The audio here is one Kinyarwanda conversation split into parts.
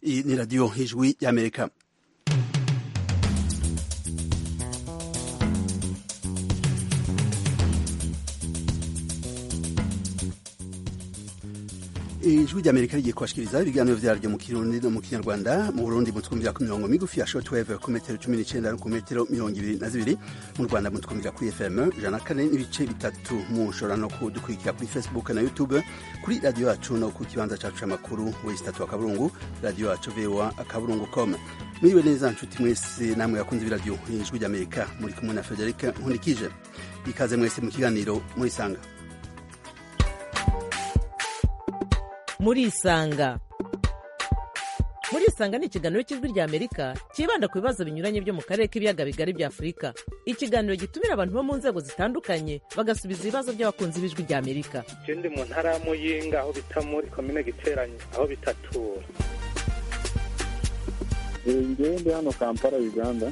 hii ni radio Hijwi ya Amerika. Ijwi rya Amerika rigiye kubashikiriza ibiganiro vyaryo mu Kirundi no mu Kinyarwanda mu Burundi mu twumvira ku mirongo migufi ya shortwave ku metero cumi n'icenda no ku metero mirongo ibiri na zibiri mu Rwanda mu twumvira kuri FM ijana na kane n'ibice bitatu mushobora no kudukurikira kuri Facebook na YouTube kuri radio yacu no ku kibanza cacu c'amakuru wesitatu akaburungu radio yacu voa akaburungu com mwiriwe neza nshuti mwese namwe yakunze ibiradiyo ijwi rya Amerika muri kumwe na Frederic Nkurikije ikaze mwese mu kiganiro murisanga murisanga murisanga ni ikiganiro cy'ijwi rya amerika cyibanda ku bibazo binyuranye byo mu karere k'ibiyaga bigari bya afurika ikiganiro gitumira abantu bo mu nzego zitandukanye bagasubiza ibibazo by'abakunzi b'ijwi rya amerika ndi mu ntara ya muyinga aho bita muri komine giteranye aho bitatura ngende hano kampala uganda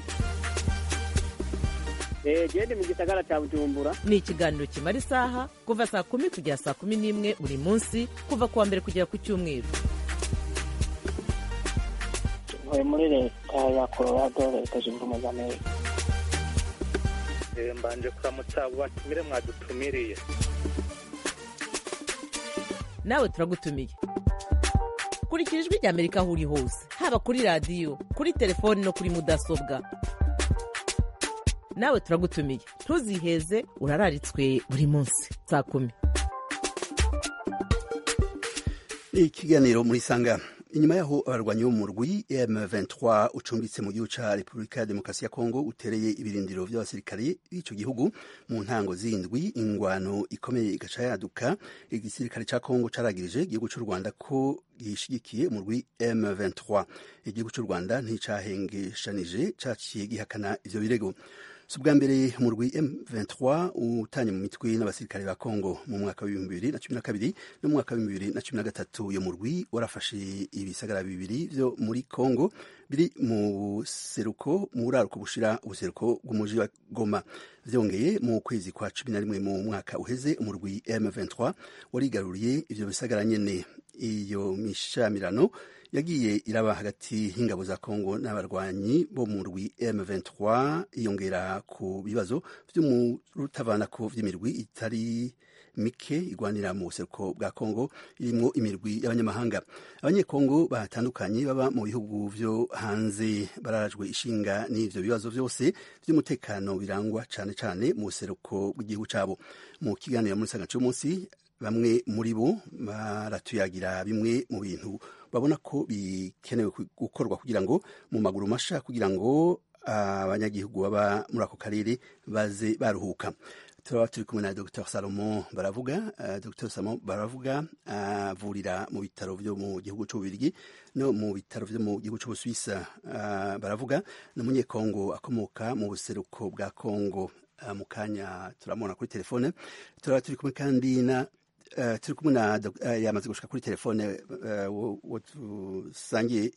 gende mu gisagara cya bujumbura ni ikiganiro kimara isaha kuva saa kumi kugera saa kumi n'imwe buri munsi kuva ku wa mbere kugera ku cyumweru ntuye muri leta ya colorado leta zunze ubumwe za amerika mbanje kuramutsa batumire mwadutumiriye nawe turagutumiye kurikira ijwi rya amerika aho uri hose haba kuri radiyo kuri telefoni no kuri mudasobwa nawe turagutumiye ntuziheze urararitswe buri munsi saa kumi ikiganiro muri sanga inyuma yaho abarwanyi b'umurwi M23 ucumbitse mu gihugu ca Repubulika ya Demokarasi ya Kongo utereye ibirindiro vy'abasirikare b'ico gihugu mu ntango zindwi ingwano ikomeye igaca yaduka igisirikare ca Kongo caragirije igihugu c'u Rwanda ko gishigikiye umurwi M23 igihugu c'u Rwanda nticahengeshanije caciye gihakana ivyo birego si ubwa mbere murwi M23 utanye mu mitwe n'abasirikare ba Kongo mu mwaka w'ibihumbi bibiri na cumi na kabiri no mu mwaka w'ibihumbi bibiri na cumi na gatatu uyo murwi warafashe ibisagara bibiri vyo muri Kongo biri mu seruko mu buraruko bushira ubuseruko bw'umuji wa Goma vyongeye mu kwezi kwa cumi na rimwe mu mwaka uheze umurwi M23 warigaruriye ivyo bisagara nyene iyo mishamirano yagiye iraba hagati y'ingabo za Kongo n'abarwanyi bo mu rwi M23 iyongera ku bibazo vyo mu rutavanako vy'imirwi itari mike igwanira mu buseruko bwa Kongo irimwo imirwi y'abanyamahanga abanyekongo batandukanye baba mu bihugu vyo hanze bararajwe ishinga n'ivyo bibazo vyose vy'umutekano birangwa cane cane mu buseruko bw'igihugu cabo mu kiganiro muri sanga cy'umunsi bamwe muri bo baratuyagira bimwe mu bintu babona ko bikenewe gukorwa kugira ngo mu maguru masha kugira ngo abanyagihugu baba muri ako karere baze baruhuka turaba turi kumwe na dr salomo baravuga dr salomo baravuga avurira mu bitaro byo mu gihugu cy'ububirigi no mu bitaro byo mu gihugu cy'ubusuwisa baravuga ni umunyekongo akomoka mu buseruko bwa kongo mu kanya turamubona kuri telefone turaba turi kumwe kandi na turi kumwe na yamaze gushika kuri telefone uwo dusangiye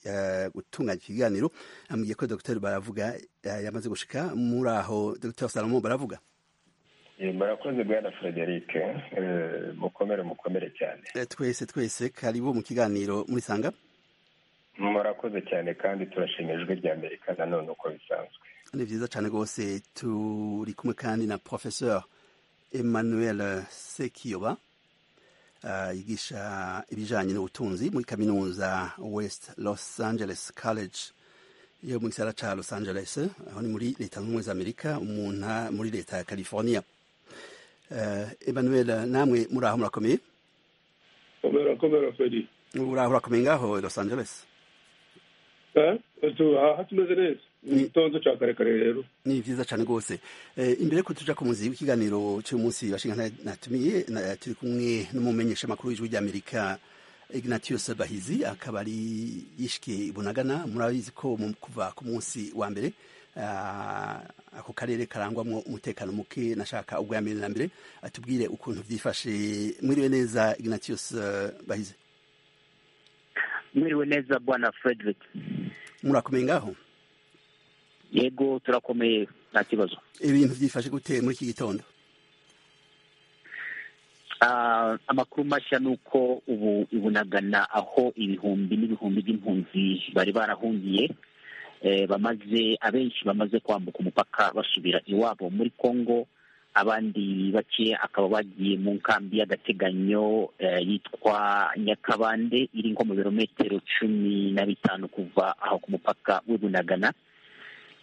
gutunganya ikiganiro amubwiye ko dr baravuga yamaze gushika muri aho dr salomo baravuga murakoze bwana frederic mukomere mukomere cyane twese twese karibu mu kiganiro murisanga murakoze cyane kandi turashima ijwi rya amerika nanone uko bisanzwe ni byiza cyane rwose turi kumwe kandi na professeur emmanuel sekiyoba yigisha ibijyanye n'ubutunzi muri kaminuza west los angeles college yo mu gisagara ca los angeles aho ni muri leta zunze ubumwe za amerika muri leta ya california emmanuel namwe muraho murakomeye komera feri uraho urakomeye ngaho los angeles aha tumeze neza ni igitonzo cya karekare rero ni byiza cyane rwose imbere ko tuja ku muzi w'ikiganiro cy'umunsi bashinga natumiye turi kumwe n'umumenyeshamakuru w'ijwi ry'amerika ignatius bahizi akaba ari yishike ibunagana murabizi ko kuva ku munsi wa mbere ako karere karangwamo umutekano muke nashaka ubwa mbere na mbere atubwire ukuntu byifashe mwiriwe neza ignatius bahize mwiriwe neza bwana frederick murakomeye ngaho yego turakomeye nta kibazo ibintu byifashe gute muri iki gitondo Ah, amakuru mashya ni uko ubu ibunagana aho ibihumbi n'ibihumbi by'impunzi bari barahungiye eh, bamaze abenshi bamaze kwambuka umupaka basubira iwabo muri congo abandi bake akaba bagiye mu nkambi y'agateganyo eh, yitwa nyakabande iri nko mu birometero cumi na bitanu kuva aho ku mupaka w'ibunagana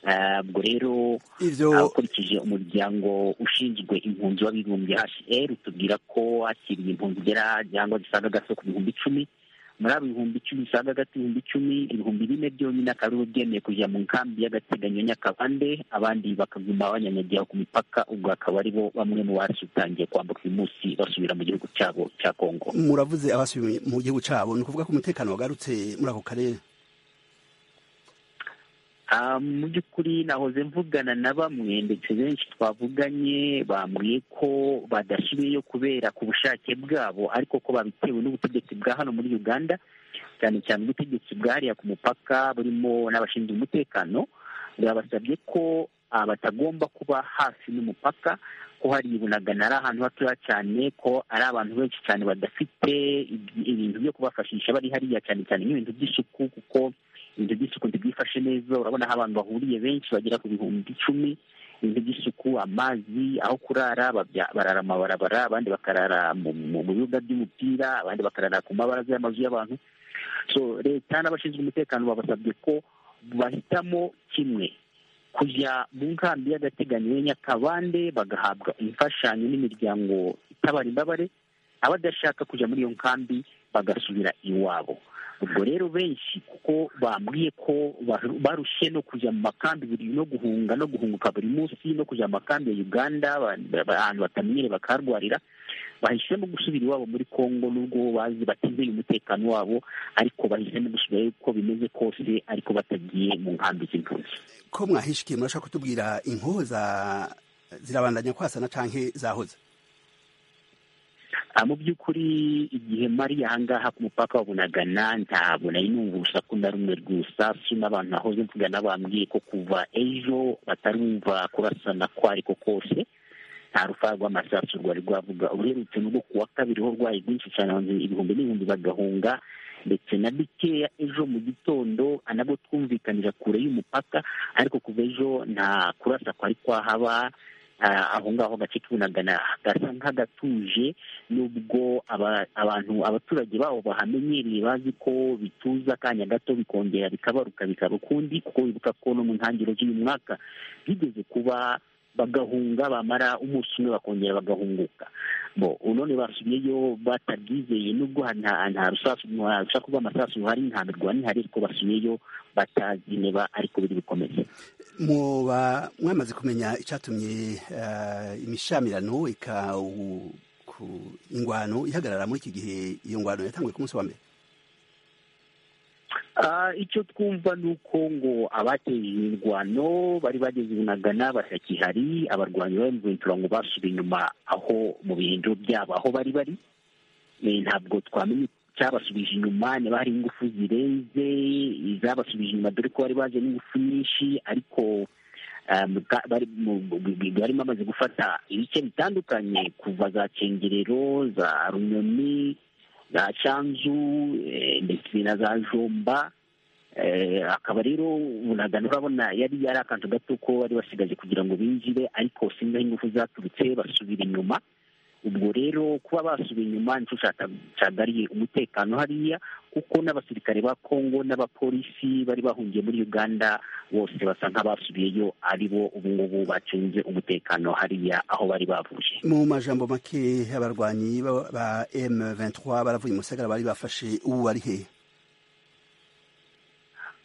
Ah, ubwo rero ivyo akurikije umuryango ushinzwe impunzi w'abibumbye hr tubwira ko hakiriye impunzi igera cyangwa zisaga gato ku bihumbi icumi muri abo bihumbi icumi bisaga gato ibihumbi icumi ibihumbi bine byonyine akaba aribo byemeye kujya mu nkambi y'agateganyo nyakabande abandi bakaguma banyanyagira ku mipaka ubwo akaba aribo bamwe mu basutangiye kwambuka uyu munsi basubira mu gihugu cyabo cya kongo muravuze abasubiye mu gihugu cabo ni ukuvuga ko umutekano wagarutse muri ako karere Ah, mu by'ukuri nahoze mvugana na bamwe ndetse benshi twavuganye bambwiye ko badashoboyeyo kubera ku bushake bwabo ariko ko babitewe n'ubutegetsi bwa hano muri uganda cyane cyane ubutegetsi bwariya ku mupaka burimo n'abashinzwe umutekano babasabye ko ah, batagomba kuba hafi n'umupaka ko hari ibunagana ari ahantu hatoya cyane ko ari abantu benshi cyane badafite ibi- ibintu byo kubafashisha bari hariya cyane cyane nk'ibintu by'isuku kuko ibintu by'isuku ntibyifashe neza urabona aho abantu bahuriye benshi bagera ku bihumbi icumi ibintu by'isuku amazi aho kurara babya- barara amabarabara abandi bakarara mu mu- mu bibuga by'umupira abandi bakarara ku mabaraza y'amazu y'abantu so leta n'abashinzwe umutekano babasabye ko bahitamo kimwe kujya mu nkambi y'agateganyo ya nyakabande bagahabwa imfashanyo n'imiryango itabara imbabare abadashaka kujya muri iyo nkambi bagasubira iwabo ubwo rero benshi kuko bambwiye ko baru- barushye no kujya mu makambi buri no guhunga no guhunguka buri munsi no kujya mu makambi ya uganda ba- ba- ahantu batamenyere bakarwarira bahisemo gusubira iwabo muri kongo n'ubwo bazi batizeye umutekano wabo ariko bahisemo gusubirayo uko bimeze kose ariko batagiye mu nkambi z'impunzi ko mwahishikiye murashaka kutubwira inkoza zirabandanya kwasana canke zahoze Ah, mu by'ukuri igihe mari ahangaha ku mupaka wa bunagana ntabwo nari numva urusaku na rumwe rw'isasu n'abantu nahoze mvugana bambwiye ko kuva ejo batarumva kurasana ko ariko kose nta rufaya rw'amasasu rwari rwavuga uherutse n'ubwo ku wa kabiri ho rwari rwinshi cyane abantu ibihumbi n'ibihumbi bagahunga ndetse na bikeya ejo mu gitondo nabwo twumvikanira kure y'umupaka ariko kuva ejo nta kurasa kwari kwahaba ah, aho ngaho agace k'ubunagana gasa nk'agatuje nubwo aba- abantu abaturage babo bahamenyereye bazi ko bituza akanya gato bikongera bikabaruka bikaba ukundi kuko bibuka ko no mu ntangiriro z'uyu mwaka bigeze kuba bagahunga bamara umunsi umwe bakongera bagahunguka bo none basubiyeyo batabyizeye nubwo ha- nta nta rusasu nta rusaku rw'amasasu ruhari nta mirwani ihari ariko basubiyeyo batazi niba ariko biri bukomeze muba mwamaze kumenya icyatumye eh, imishamirano ika u- ku- ingwano ihagarara muri iki gihe iyo ngwano yatanguye ku munsi wa mbere Ah, icyo twumva ni uko ngo abateye imirwano bari bageze i bunagana batakihari abarwanyi ba mventura ngo basubiye inyuma aho mu bihinduro byabo aho bari bari Eh, ntabwo twamenye icyabasubije inyuma niba hari ingufu zirenze izabasubije inyuma dore ko bari baje n'ingufu nyinshi ariko ah, mu ka- bari mu- mu- mu- bari bamaze gufata ibice bitandukanye kuva za kengerero za runyoni za canzu eh, ndetse na za jomba Eh, akaba rero bunagana urabona yari yari akantu gato ko bari basigaje kugira ngo binjire ariko singaho ingufu zaturutse basubira inyuma ubwo rero kuba basubiye inyuma nicyo cyata- cyagariye umutekano hariya kuko n'abasirikare ba kongo n'abapolisi bari bahungiye muri uganda bose basa nk'abasubiyeyo ari bo ubu ngubu bacunze umutekano hariya aho bari bavuye mu majambo make abarwanyi ba- ba M23 baravuye mu sagara bari bafashe ubu bari hehe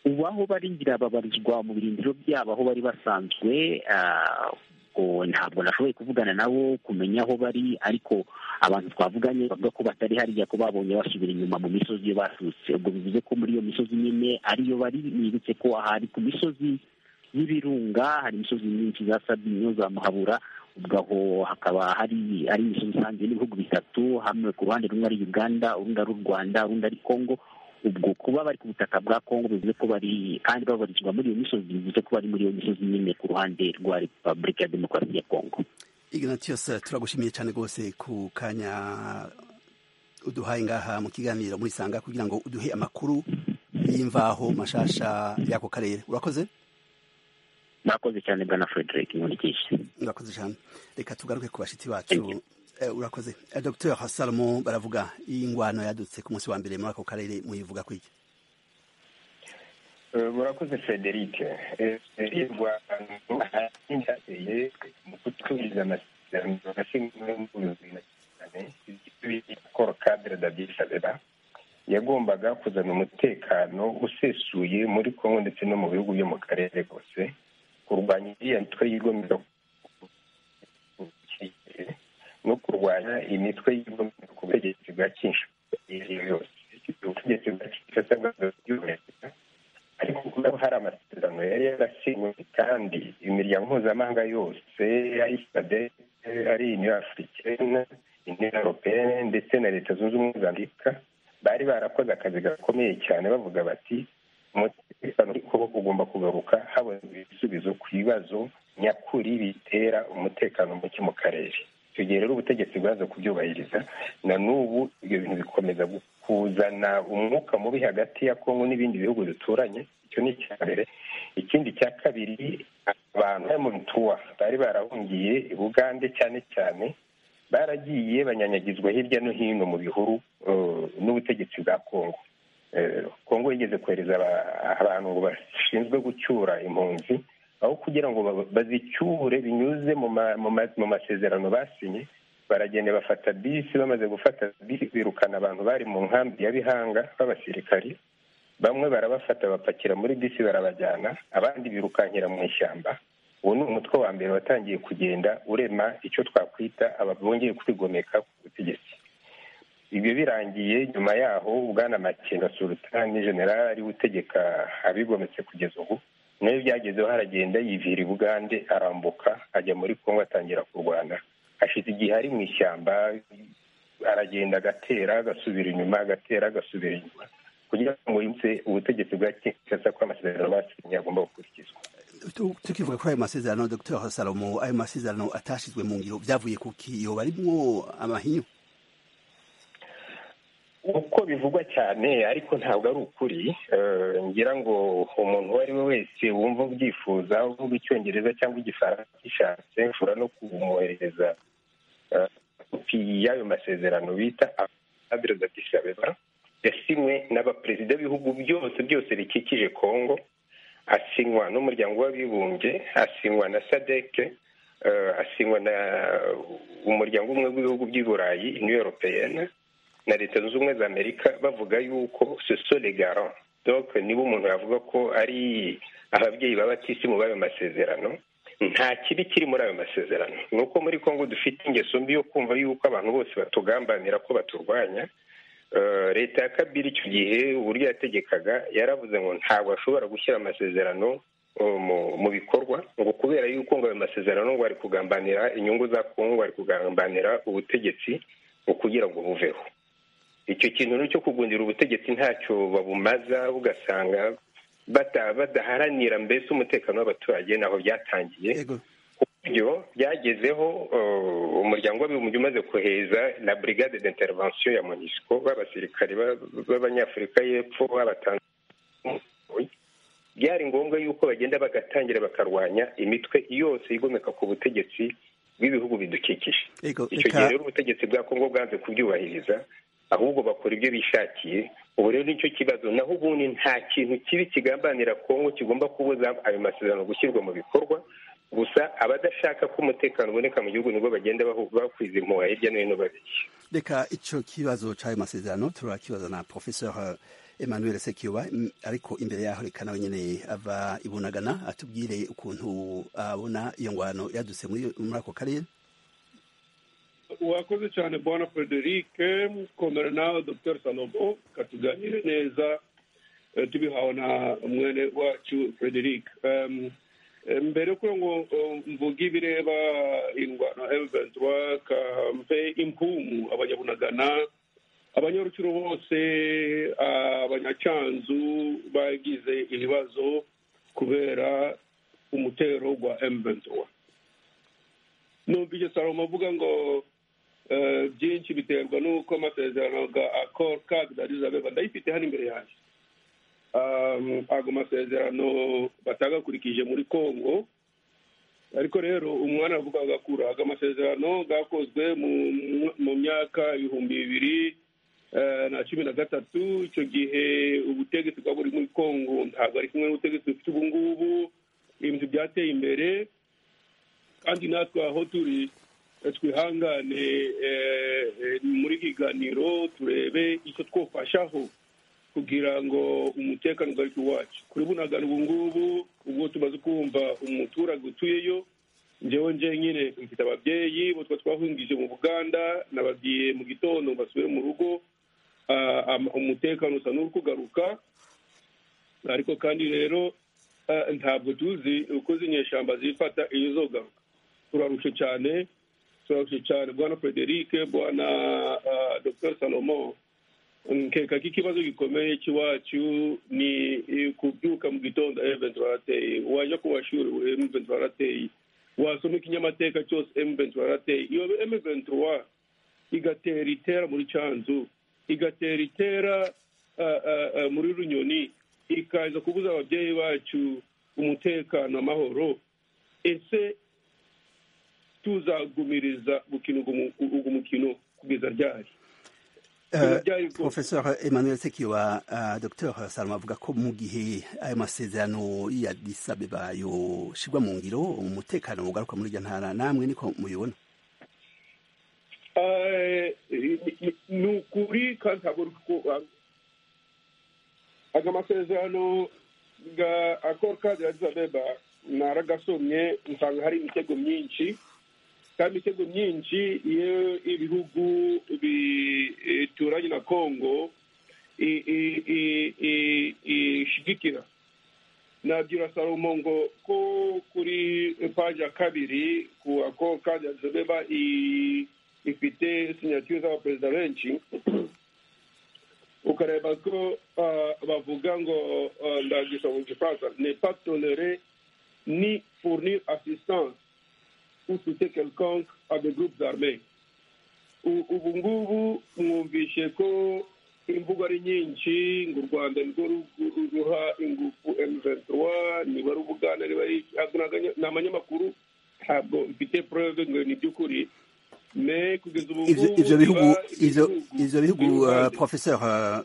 ubu aho bari ngira babarizwa mu birindiro byabo aho bari basanzwe ah, ubwo ntabwo nashoboye kuvugana nabo kumenya aho bari ariko abantu twavuganye bavuga ko batari hariya ko babonye basubira inyuma mu misozi iyo baturutse ubwo bivuze ko muri iyo misozi nyine ariyo bari nibutse ko aha ari ku misozi y'ibirunga hari imisozi myinshi za sabinyo za muhabura ubwo aho hakaba hari ari imisozi isanzwe n'ibihugu bitatu hamwe ku ruhande rumwe ari uganda urundi ari u rwanda urundi ari kongo ubwo kuba bari ku butaka bwa kongo bivuze ko bari kandi babarizwa muri iyo misozi bivuze ko bari muri iyo misozi nyine ku ruhande rwa repubulika ya demokarasi ya kongo ignatius turagushimiye cyane rwose ku kanya uduhaye ngaha mu kiganiro muri sanga kugira ngo uduhe amakuru y'imvaho mashasha y'ako karere urakoze murakoze cyane bwana frederick nkurikije urakoze cyane reka tugaruke ku bashitsi bacu Eh, urakoze Eh, dr salomo baravuga iyi ngwano yadutse ku munsi wa mbere muri ako karere muyivuga kwiki Eh, murakoze frederic Eh, eh, iyi rwanda hateye mu kutubahiriza amasezerano yasinywe muri bibiri na cyane ibyo bita col cadre d'Addis Abeba yagombaga kuzana umutekano usesuye muri congo ndetse no mu bihugu byo mu karere kose kurwanya iriya mitwe y'igomero no kurwanya imitwe y'igomero ku butegetsi bwa kinshasa iyo ari yo yose ubutegetsi bwa kinshasa bwaza kubyubahiriza ariko kuba hari amasezerano yari yarasinywe kandi imiryango mpuzamahanga yose ari sade ari uniyo afurikene uniyo europeyene ndetse na leta zunze ubumwe za amerika bari barakoze akazi gakomeye cyane bavuga bati umutekano ariko ugomba kugaruka haboneka ibisubizo ku bibazo nyakuri bitera umutekano muke mu karere icyo gihe rero ubutegetsi bwaza kubyubahiriza na n'ubu ibyo bintu bikomeza gu- kuzana umwuka mubi hagati ya kongo n'ibindi bihugu duturanye icyo ni icya mbere ikindi cya kabiri abantu bari mu bituwa bari barahungiye i bugande cyane cyane baragiye banyanyagizwa hirya no hino mu bihuru eh, n'ubutegetsi bwa kongo Eh, kongo yigeze kohereza aba- abantu bashinzwe gucyura impunzi aho kugira ngo ba- bazicyure binyuze mu ma- mu ma- mu masezerano basinye baragenda bafata bisi bamaze gufata bisi birukana abantu bari mu nkambi ya bihanga b'abasirikari bamwe barabafata bapakira muri bisi barabajyana abandi birukankira mu ishyamba uwo ni umutwe wa mbere watangiye kugenda urema icyo twakwita aba- bongeye kwigomeka ku butegetsi ibyo birangiye nyuma yaho bwana makenga sultani general ari utegeka abigometse kugeza ubu nayo byagezeho aragenda yivira i bugande arambuka ajya muri kongo atangira kurwana hashize igihe ari mu ishyamba aragenda agatera agasubira inyuma agatera agasubira inyuma kugira ngo yumve ubutegetsi bwa kinshasa ko amasezerano basinye agomba gukurikizwa Tu- tukivuga kuri ayo masezerano dr salomo ayo masezerano atashizwe mu ngiro byavuye ku kiyo barimwo amahinyu uko bivugwa cyane ariko ntabwo ari ukuri Eh, ngira ngo umuntu uwo ari we wese wumva ubyifuza uvuga icyongereza cyangwa igifaransa gishatse ushobora no kumwoherereza eh, kopi y'ayo masezerano bita adres adisabeba yasinywe n'abaperezida b'ibihugu byose byose bikikije kongo asinywa n'umuryango w'abibumbye asinywa na sadeke asinywa na umuryango umwe w'ibihugu by'i burayi uniyo europeyene na leta zunze ubumwe za amerika bavuga yuko soso legaro donc niba umuntu yavuga ko ari ababyeyi babatisi mu bayo masezerano nta kibi kiri muri ayo masezerano ni uko muri congo dufite ingeso mbi yo kumva yuko abantu bose batugambanira ko baturwanya Eh, leta ya kabiri icyo gihe uburyo yategekaga yaravuze ngo ntabwo ashobora gushyira amasezerano eh, mu- mu bikorwa ngo kubera yuko ngo ayo masezerano ngo ari kugambanira inyungu za kongo ari kugambanira ubutegetsi ngo kugira ngo buveho icyo kintu rero cyo kugundira ubutegetsi ntacyo babumaza ugasanga bata- badaharanira mbese umutekano w'abaturage naho byatangiye yego byo byagezeho eh, umuryango w'abibumbye umaze kohereza la brigade d'intervention ya monisco b'abasirikari ba- b'abanyafurika y'epfo b'abatanzaniya byari ngombwa yuko bagenda bagatangira bakarwanya imitwe yose igomeka ku butegetsi bw'ibihugu bidukikije yego icyo gihe reka rero ubutegetsi bwa kongo bwanze kubyubahiriza ahubwo bakora ibyo bishakiye ubu rero nicyo kibazo naho ubundi nta kintu kibi kigambanira kongo kigomba kubuza ayo masezerano gushyirwa mu bikorwa gusa abadashaka ko umutekano uboneka mu gihugu nibwo bagenda bahu- bakwiza impuha hirya no hino babiki reka icyo kibazo cy'ayo masezerano turakibaza na professeur eh, emmanuel sekiwa Mm, ariko imbere yaho reka nawe nyine ava ibunagana atubwire ukuntu abona iyo ngwano yadutse muri muri ako karere wakoze cyane bwana frederic komera nawe dr salomo katuganire neza eh, tubihawe na mwene wacu frederic Em, em, mbere yo kugira ngo eh, mvuge ibireba indwano m23 kampe impumu abanyabunagana abanyaruciro bose abanyacanzu bagize ibibazo kubera umutero wa m23 numva icyo salomo avuga ngo eh, byinshi biterwa n'uko amasezerano ya akoro kadi darizabeba ndayifite hano imbere yanjye Um, ago masezerano batagakurikije muri congo ariko rero umwana aravuga agakura aga masezerano gakozwe mu- mu myaka ibihumbi bibiri eh, na cumi na gatatu icyo gihe ubutegetsi bwa buri muri congo ntabwo ari kimwe n'ubutegetsi dufite ubu ngubu ibintu byateye imbere kandi natwe aho turi eh, twihangane eh, eh, muri kiganiro turebe icyo twofashaho kugira ngo umutekano ugaruke iwacu kuri bunagana ubu ngubu ubwo tumaze kumva umuturage utuyeyo njyewe njye nyine mfite ababyeyi bo tuba twahungije mu buganda nababwiye mu gitondo basubire mu rugo ah, am- umutekano usa n'uri kugaruka ariko kandi rero ah, ntabwo tuzi uko z'inyeshyamba zifata iyo zogaruka turarushe cyane turarushe cyane bwana frederic bwana ah, dr salomon nkeka ko ikibazo gikomeye cy'iwacu ni eh, kubyuka mu gitondo eventi barateye wajya ku mashuri eventi barateye wasoma ikinyamateka cyose eventi barateye iyo eventi wa igatera itera muri cyanzu igatera itera ah, ah, ah, muri runyoni ikaza kubuza ababyeyi bacu umutekano amahoro ese tuzagumiriza gukina ugu mukino kugeza ryari Uh, Byari bwose. Professeur Emmanuel Sekiwa uh, Dr Salma avuga ko mu gihe ayo masezerano ya Addis Abeba yoshirwa mu ngiro umutekano ugaruka muri iryo ntara namwe niko mubibona Eh, ni ukuri kandi ntabwo ari aga masezerano ga akoro kadi ya zabeba naragasomye nsanga hari imitego myinshi kandi imitego myinshi iyo ibihugu bituranye na kongo i- i- i- i- ishigikira nabwira salomo ngo ko kuri paji ya kabiri ku ako kadi azobeba ifite sinyatire z'abaperezida benshi ukareba ko ah, bavuga ngo ah, ndagisha mu gifaransa ne pas tolere ni fournir assistance ou soutien quelconque à des groupes armés U- ubu ngubu mwumvishe ko imvugo ari nyinshi ngo u rwanda nirwo ru- ru- ruha ingufu M23 niba ari ubuganda niba ari iki, ntabwo naganya- ni amanyamakuru ntabwo mfite prove ngo ni iby'ukuri me kugeza ubu ivyo ngubu ivyo bihugu biba ivyo ivyo bihugu biri uh, iruhande. Professeur uh,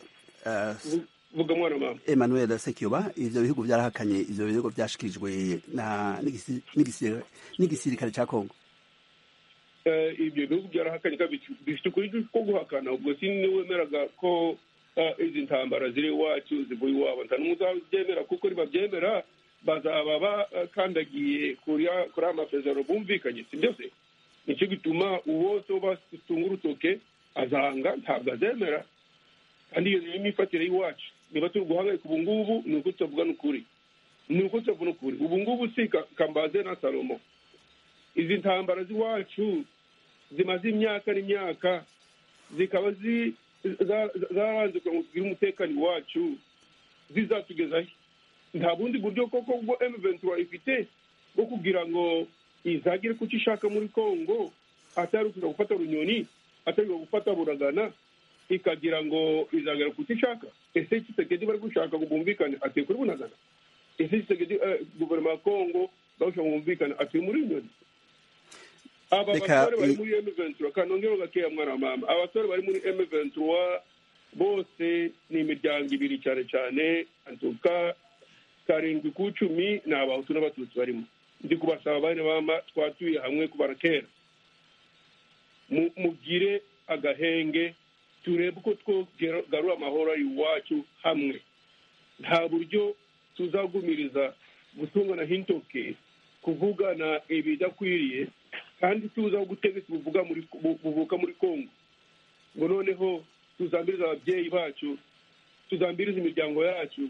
uh, Vu- vuga mwana mama Emmanuel Sekiwa ivyo bihugu vyarahakanye ivyo bihugu vyashikirijwe na n'igisi- n'igisi- n'igisirikare ca Kongo Eh, ibyo bihugu byarahakanye kandi bifi- bifite ukuri ko guhakana ubwo si niwe wemeraga ko eh, izi ntambara ziri iwacu zivuye iwabo nta n'umwe uzabyemera kuko nibabyemera bazaba bakandagiye kuri ya- kuri aya masezerano bumvikanye si byo se nicyo gituma uwo tuba dutunga urutoke azanga ntabwo azemera kandi iyo niyo myifatire y'iwacu niba turi guhangayika ubu ngubu ni uko tutavuga n'ukuri ni uko tutavuga n'ukuri ubu ngubu si Ka- kambaze na salomo izi ntambara z'iwacu zimaze imyaka n'imyaka zikaba zi- za- za- zaranze kugira ngo tugire umutekano iwacu zizatugezayo nta bundi buryo koko bwo M23 ifite bwo kugira ngo izagere ku cyo ishaka muri congo atari ukuza gufata runyoni atari ukuza gufata buragana ikagira ngo izagera ku cyo ishaka ese kisekedi bari gushaka ngo bumvikane ateye kuri bunagana ese kisekedi eh, guverinoma ya congo bari gushaka ngo bumvikane ateye muri runyoni aba Reka, basore bari i- muri M23 kanongera gakeya mwana wa mama abasore bari muri M23 bose ni imiryango ibiri cyane cyane antuka karindwi ku icumi ni abahutu n'abatutsi barimo ndi kubasaba bane mama twatuye hamwe kubara kera Mu- mugire agahenge turebe uko twogarura amahoro ari iwacu hamwe nta buryo tuzagumiriza gutungana hintoke kuvugana ibidakwiriye kandi tuzi aho ubutegetsi buvuga muri bu- buvuka muri kongo ngo noneho tuzambiriza ababyeyi bacu tuzambiriza imiryango yacu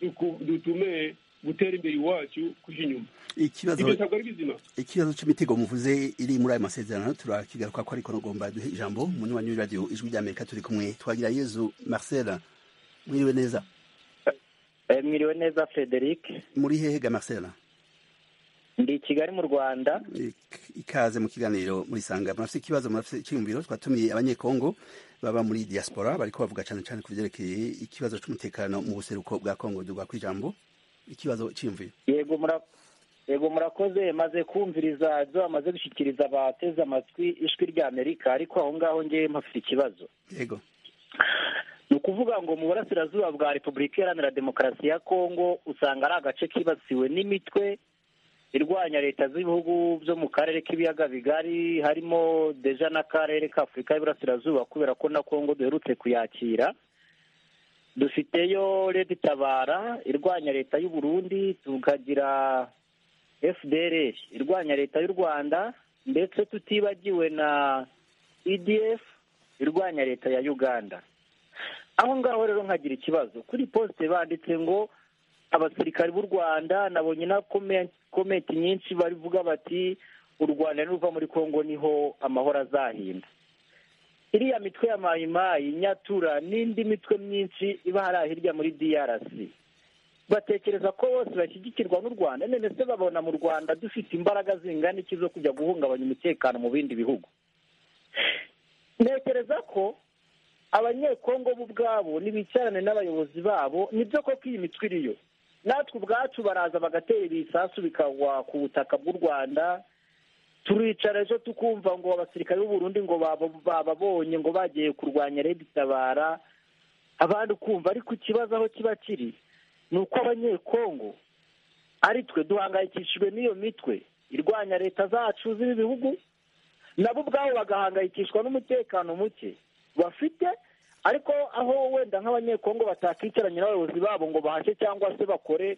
duku- dutume gutera imbere iwacu kujya inyuma ibyo ikibazo ntabwo ari bizima ikibazo cy'imitego muvuze iri muri ayo masezerano turakigaruka ko ariko nugomba duhe ijambo umuntu wa New Radio ijwi rya Amerika turi kumwe twagira Yezu Marcel mwiriwe neza Eh, mwiriwe neza frederic muri hehe ga Marcel ndi i kigali mu rwanda ikaze mu kiganiro muri sanga murafite ikibazo murafite icyiyumviro twatumiye abanyekongo baba muri diaspora bariko bavuga cyane cyane ku byerekeye ikibazo cy'umutekano mu buseruko bwa kongo dugwa ku ijambo ikibazo cyiyumviro yego mura- yego murakoze maze kumviriza ibyo bamaze gushyikiriza abateze amatwi ijwi rya amerika ariko aho ngaho ngewe mpafite ikibazo yego ni ukuvuga ngo mu burasirazuba bwa repubulika iharanira demokarasi ya kongo usanga ari agace kibasiwe n'imitwe irwanya leta z'ibihugu byo mu karere k'ibiyaga bigari harimo deja n'akarere k'afurika y'iburasirazuba kubera ko na kongo duherutse kuyakira dufiteyo leta itabara irwanya leta y'u Burundi tukagira fdr irwanya leta y'u rwanda ndetse tutibagiwe na edf irwanya leta ya uganda aho ngaho rero nkagira ikibazo kuri posite banditse ngo abasirikari b'u rwanda nabonye na kome- komenti nyinshi bavuga bati u rwanda niruva muri kongo niho amahoro azahinda iriya mitwe ya mayimayi nyatura n'indi mitwe myinshi iba hariya hirya muri drc batekereza ko bose bashyigikirwa n'u rwanda none se babona mu rwanda dufite imbaraga zingana iki zo kujya guhungabanya umutekano mu bindi bihugu ntekereza ko abanyekongo bo ubwabo nibicarane n'abayobozi babo nibyo koko iyi mitwe iriyo natwe ubwacu baraza bagatera ibisasu bikagwa ku butaka bw'u rwanda turicara ejo tukumva ngo abasirikare b'u Burundi ngo baba- bababonye ngo bagiye kurwanya Red Tabara abandi ukumva ariko ikibazo aho kiba kiri ni uko abanyekongo ari twe duhangayikishijwe n'iyo mitwe irwanya leta zacu z'ibi bihugu nabo ubwabo bagahangayikishwa n'umutekano muke bafite ariko aho wenda nk'abanyekongo batakicaranye n'abayobozi babo ngo bahashe cyangwa se bakore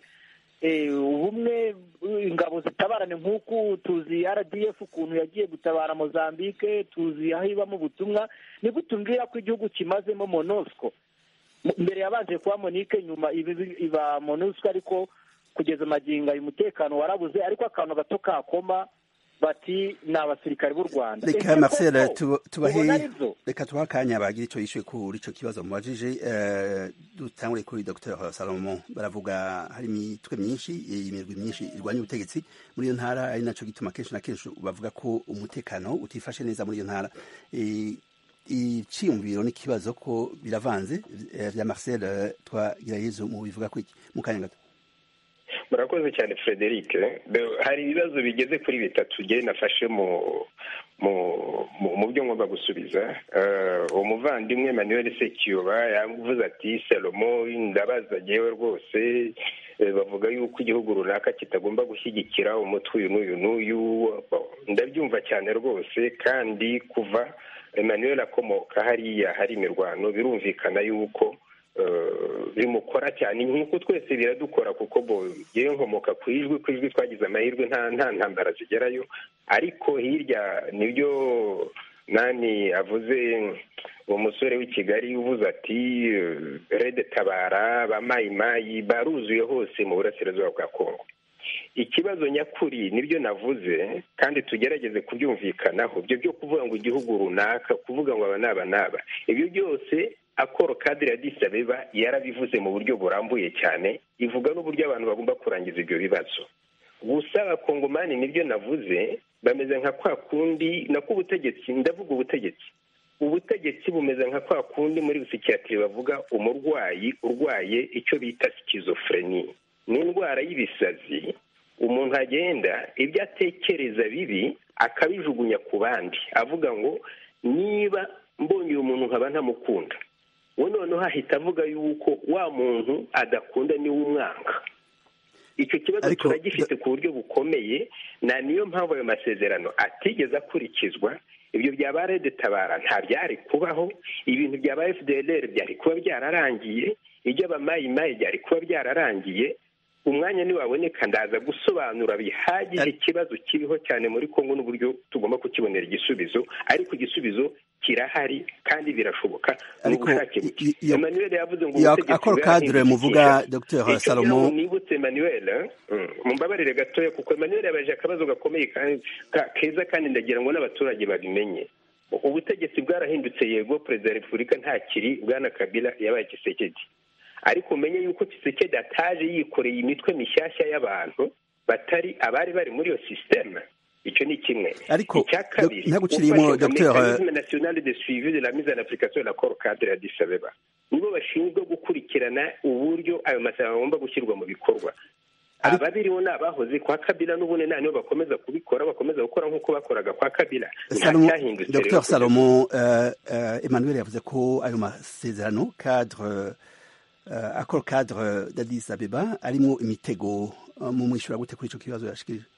eh, ubumwe eh, ingabo zitabarane nk'uku tuzi rdf ukuntu yagiye gutabara mozambique tuzi aho ibamo ubutumwa nigutumbwira ko igihugu kimazemo monosco M- mbere yabanje kuba monique nyuma iba- iba- iba monusco ariko kugeza magingo ayo umutekano warabuze ariko akantu gato kakoma bati ni abasirikare b'u rwanda reka Ese marcel koko tuba- ubona tubahe aribyo? reka tubahe akanya bagira icyo yishuye kuri icyo kibazo mubajije eh, dutangure kuri dr salomo baravuga hari imitwe myinshi imirwi myinshi irwanya ubutegetsi muri iyo ntara ari nacyo gituma kenshi na kenshi bavuga ko umutekano utifashe neza muri iyo ntara Eh, iciyumviro n'ikibazo ko biravanze eh, bya marcel eh, twagirayezu mubivuga ku iki mu kanya gato murakoze cyane frederic Be- hari ibibazo bigeze kuri bitatu njye nafashe mu mu mu- mu byo ngomba gusubiza Eh, umuvandimwe manuel sekiyoba yavuze ati salomo ndabaza ngewe rwose eh, bavuga yuko igihugu runaka kitagomba gushyigikira umutwe uyu n'uyu n'uyu Bo, ndabyumva cyane rwose kandi kuva emmanuel akomoka hariya hari imirwano birumvikana yuko eh, bimukora cyane nk'uko twese biradukora kuko bo yewe nkomoka ku ijwi ku ijwi twagize amahirwe nta nta ntambara zigerayo ariko hirya nibyo nani avuze uwo musore w'i kigali uvuze ati eh, red tabara ba mayimayi baruzuye hose mu burasirazuba bwa kongo ikibazo nyakuri nibyo navuze kandi tugerageze kubyumvikanaho ibyo byo kuvuga ngo igihugu runaka kuvuga ngo aba n'aba n'aba ibyo byose akoro kadire ya disabeba yarabivuze mu buryo burambuye cyane ivuga n'uburyo abantu bagomba kurangiza ibyo bibazo gusa abakongomani nibyo navuze bameze nka kwa kundi nako ubutegetsi ndavuga ubutegetsi ubutegetsi bumeze nka kwa kundi muri busikiyatiri bavuga umurwayi urwaye icyo bita sikizofureni ni indwara y'ibisazi umuntu agenda ibyo atekereza bibi akabijugunya ku bandi avuga ngo niba mbonye uyu muntu nkaba ntamukunda we noneho ahita avuga yuko wa muntu adakunda niwe umwanga icyo kibazo Ariko- turagifite ku buryo bukomeye na niyo mpamvu ayo masezerano atigeze akurikizwa ibyo byaba rede tabara nta byari kubaho ibintu byaba fdr byari kuba byararangiye iby'abamayimayi byari kuba byararangiye umwanya ntiwaboneka ndaza gusobanura bihagije Ari- ikibazo kiriho cyane muri kongo n'uburyo tugomba kukibonera igisubizo ariko igisubizo kirahari kandi birashoboka ni Ariko ubushake i- buke i- iyo- emmanuel yavuze ngo iyo ubutegetsi akoro kadire bwarahindutse muvuga icyinshi. Dr. Icyo Salomo- ngira ngo nibutse emmanuel mm, mumbabarire gatoya kuko emmanuel yabaje akabazo gakomeye kandi ka- keza kandi ndagira ngo n'abaturage babimenye ubutegetsi bwarahindutse yego perezida wa repubulika ntakiri bwana kabila yabaye kisekedi ariko umenye yuko kisekedi ataje yikoreye imitwe mishyashya y'abantu batari abari bari muri iyo sisiteme icyo ni kimwe Ariko, icya kabiri dok- ntaguciriyemo, gufasha Docteur, eh, mécanisme national de suivi de la mise en application de l'accord cadre ya Addis Abeba nibo bashinzwe gukurikirana uburyo ayo masezerano agomba gushyirwa mu bikorwa Ariko- ababiriho ni abahoze kwa kabila n'ubundi nta nibo bakomeza kubikora bakomeza gukora nk'uko bakoraga kwa kabila nta Salomo, cyahindutse rero Dr kugeza Salomo euh, euh, Emmanuel yavuze ko ayo masezerano cadre euh, accord cadre d'Addis Abeba arimwo imitego euh, mu mwishura gute kuri ico kibazo yashikirije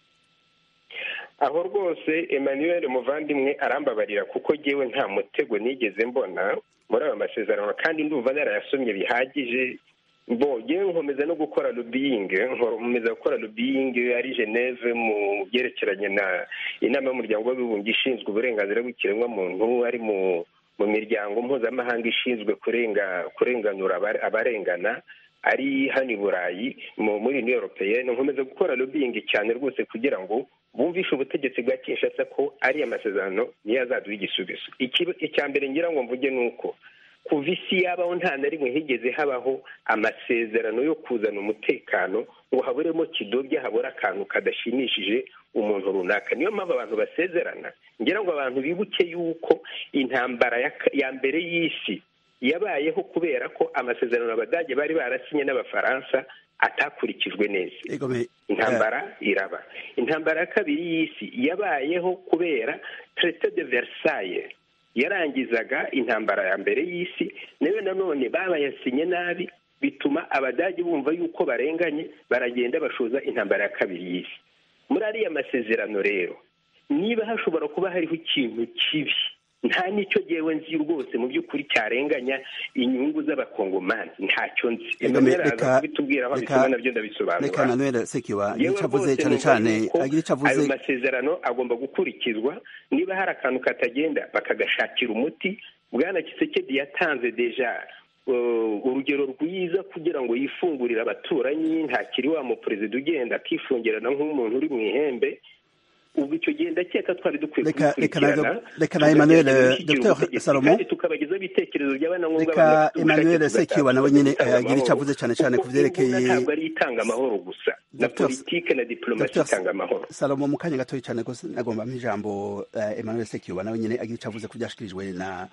aho rwose emmanuel muvandimwe arambabarira kuko ngewe nta mutego nigeze mbona muri ayo masezerano kandi ndumva narayasomye bihagije mbonye nkomeza no gukora lobbyingi nkomeza gukora lobbyingi ari geneve mu byerekeranye na inama y'umuryango w'abibumbye ishinzwe uburenganzira bw'ikiremwamuntu ari mu mu miryango mpuzamahanga ishinzwe kurenga kurenganura abare- abarengana ari hano i burayi mu muri new europeyene nkomeza gukora lobbyingi cyane rwose kugira ngo bumvishe ubutegetsi bwa kinshasa ko ariya masezerano niyo azaduha igisubizo Iki- icya mbere ngira ngo mvuge ni uko kuva isi yabaho nta na rimwe higeze habaho amasezerano yo kuzana umutekano ngo haburemo kidobya habura akantu kadashimishije umuntu runaka niyo mpamvu abantu basezerana ngira ngo abantu bibuke yuko intambara ya ka- ya mbere y'isi yabayeho kubera ko amasezerano abadage bari barasinye n'abafaransa atakurikijwe neza Ego mais euh, intambara iraba intambara ya kabiri y'isi yabayeho kubera traité de versailles yarangizaga intambara ya mbere y'isi nayo nanone babayasinye nabi bituma abadage bumva yuko barenganye baragenda bashoza intambara ya kabiri y'isi muri ariya masezerano rero niba hashobora kuba hariho ikintu kibi nta n'icyo yewe nzi rwose mu by'ukuri cyarenganya inyungu z'abakongomani ntacyo nzi ego mais Emmanuel araza reka kubitubwira aho reka- abisoma nabyo ndabisobanura reka Emmanuel Sekiwa yewe ico avuze rwose cyane numva cyane yuko agira ico ayo avuze masezerano agomba gukurikizwa niba hari akantu katagenda bakagashakira umuti bwana kisekedi yatanze deja uh, urugero rwiza kugira ngo yifungurire abaturanyi ntakiri wa muperezida ugenda akifungirana nk'umuntu uri mu ihembe ubu icyo gihe ndakeka twari dukwiye Reka- reka na- kubikurikirana reka na Emmanuel, tukagerageza Dr. gushyigikira ubutegetsi, Salomon. kandi tukabagezaho ibitekerezo by'abanangombwa reka Emmanuel Sekiwa nawe nyene eh, agira ico avuze cyane cyane ku imbunda ntabwo vyerekeye ari itanga amahoro gusa na Dr. politike na diplomasi Dr. itanga amahoro Salomo mu kanya gatoya cyane gose nagomba ijambo eh, Emmanuel Sekiwa nawe nyene agira ico avuze ku vyashikirijwe na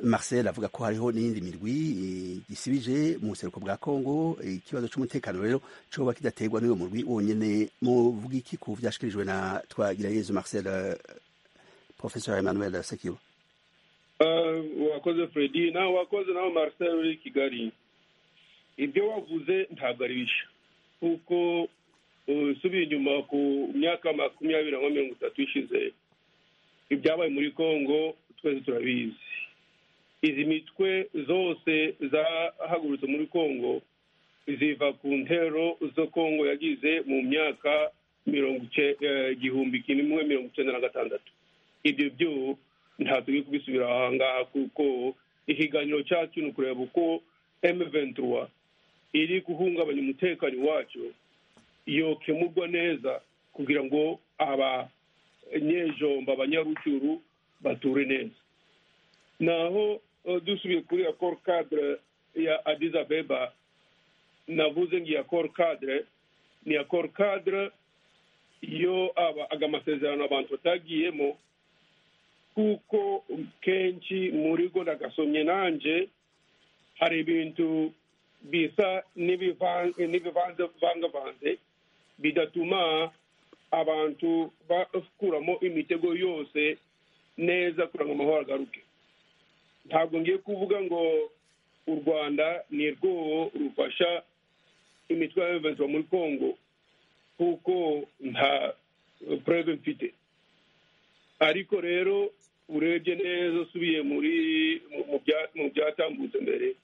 Marcel avuga ko hariho n'iyindi mirwi eh, gisibije mu buseruko bwa Kongo eh, ikibazo c'umutekano rero coba kidaterwa n'uwo murwi wonyene mu bwiki ku vyashikirijwe na Twagirayezu Marcel eh, Professor Emmanuel Sekiwa Ah, wakoze fredi nawe wakoze nawe marcel uri i kigali ibyo wavuze ntabwo ari bishya kuko uh, usubiye inyuma ku myaka makumyabiri na mirongo itatu ishize ibyabaye muri congo twese turabizi izi mitwe zose zahagurutse muri congo ziva ku ntero zo congo yagize mu myaka mirongo ice- eh, igihumbi kimwe mirongo icyenda na gatandatu ibyo byo nta tugiye kubisubira aha ngaha kuko ikiganiro cyacu ni ukureba uko M23 iri guhungabanya umutekano wacu yokemurwa neza kugira ngo abanyejomba abanyarucyuru bature neza naho eh, dusubiye kuri accord cadre ya Addis Abeba navuze ngo iyi accord cadre ni accord cadre yo aba aga masezerano abantu batagiyemo kuko kenshi muri go nagasomye nanje hari ibintu bisa n'ibivan- n'ibivanze vangavanze bidatuma abantu bakuramo imitego yose neza kugira ngo amahoro agaruke ntabwo ngiye kuvuga ngo u rwanda ni rwo rufasha imitwe ya eventura muri congo kuko nta preve mfite ariko rero urebye neza usubiye muri mu- mu bya- mu byatambutse mbere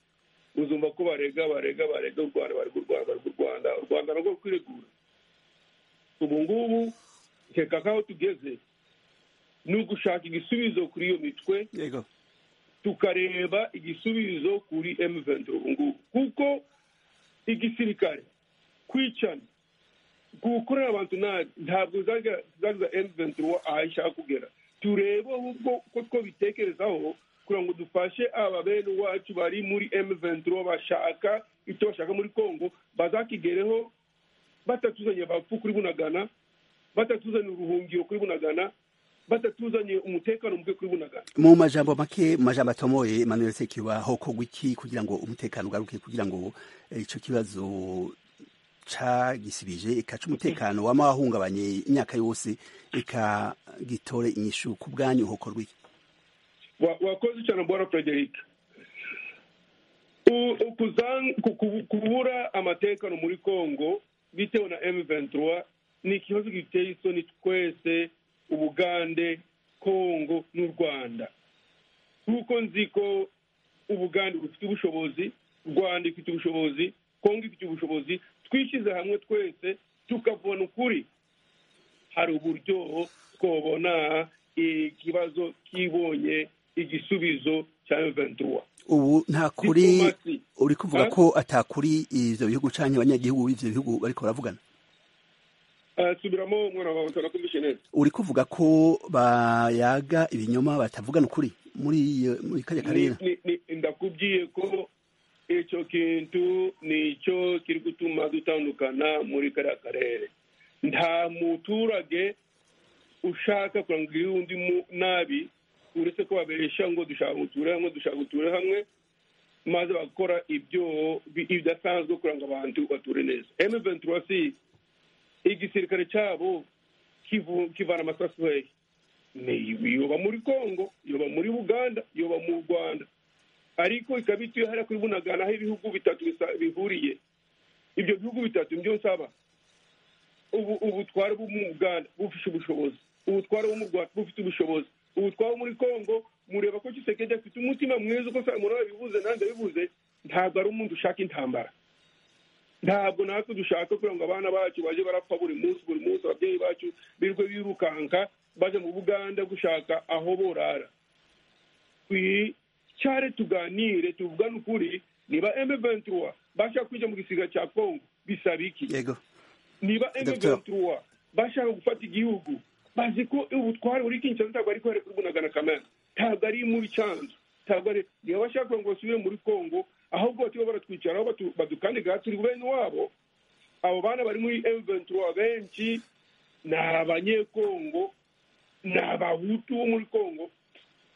uzumva ko barega barega barega u rwanda barega u rwanda barega u rwanda u rwanda narwo rukwiregura ubu ngubu nkeka kaho tugeze ni ugushaka igisubizo kuri iyo mitwe Yego tukareba igisubizo kuri M23 ubu ngubu kuko igisirikare kwicana gukorera abantu nabi ntabwo zagiza M23 aho ishaka kugera turebe ahubwo ko twabitekerezaho kugira ngo dufashe aba bene wacu bari muri M23 bashaka icyo bashaka muri Congo bazakigereho batatuzaniye abapfu kuri bunagana batatuzaniye uruhungiro kuri bunagana batatuzaniye umutekano muke kuri bunagana mu majambo make majambo atomoye Emmanuel Sekiba hokorwa iki kugira ngo umutekano ugaruke kugira ngo eh, ico kibazo cagisibije ikaca umutekano wamahungabanye imyaka yose ikagitore inyishu ku bwanyu hokorwa iki Wa- wakoze cyane bwana frederic U- ukuzan- ku- ku- kubura amatekano muri congo bitewe na m23 ni ikibazo giteye isoni twese ubugande congo n'u rwanda kuko nzi ko ubugande bufite ubushobozi rwanda ifite ubushobozi congo ifite ubushobozi twishyize hamwe twese tukavuna ukuri hari uburyo twabona ikibazo kibonye igisubizo cya ventura ubu nta kuri Diplomasi. uri kuvuga Eh? ko atakuri ivyo bihugu canke abanyagihugu b'ivyo bihugu bariko baravugana Eh, subiramo umwana wawe utanakumvishe neza uri kuvuga ko bayaga ibinyoma batavugana ukuri muri iyo muri kariya karere Ni- ni- ni- ndakubwiye ko icyo kintu nicyo kiri gutuma dutandukana muri kariya karere nta muturage ushaka kurangirira undi mu- nabi uretse ko babesha ngo dushaka gutura hamwe dushaka gutura hamwe maze bakora ibyo bi- ibidasanzwe kugira ngo abantu bature neza M23 si igisirikare cyabo kivu- kivana amasasu hehe ni yoba muri congo yoba muri buganda yoba mu rwanda ariko ikaba ituye hariya kuri bunagana aho ibihugu bitatu bisa- bihuriye ibyo bihugu bitatu nibyo nsaba ubu ubutware bwo mu buganda bufite ubushobozi ubutware bwo mu rwanda bufite ubushobozi ubutware bwo muri congo mureba ko kisekedi afite umutima mwiza uko samura yabivuze nanjye yabivuze ntabwo ari umuntu ushaka intambara ntabwo natwe dushaka kugira ngo abana bacu baje barapfa buri munsi buri munsi ababyeyi bacu birirwe birukanka baje mu buganda gushaka aho borara twicare tuganire tuvugane ukuri niba M23 bashaka kwijya mu gisiga cya congo bisaba iki yego niba Docteur. M23 bashaka gufata igihugu bazi ko ubutware buri Kinshasa ntabwo ari kwere kurwunagana kamera ntabwo ari muri Cyanzu ntabwo ari niba bashaka kugira ngo basubire muri Congo ahubwo batiba baratwicaraho batu- badukandiga turi bene wabo abo bana bari muri M23 benshi ni abanyekongo ni abahutu bo muri Congo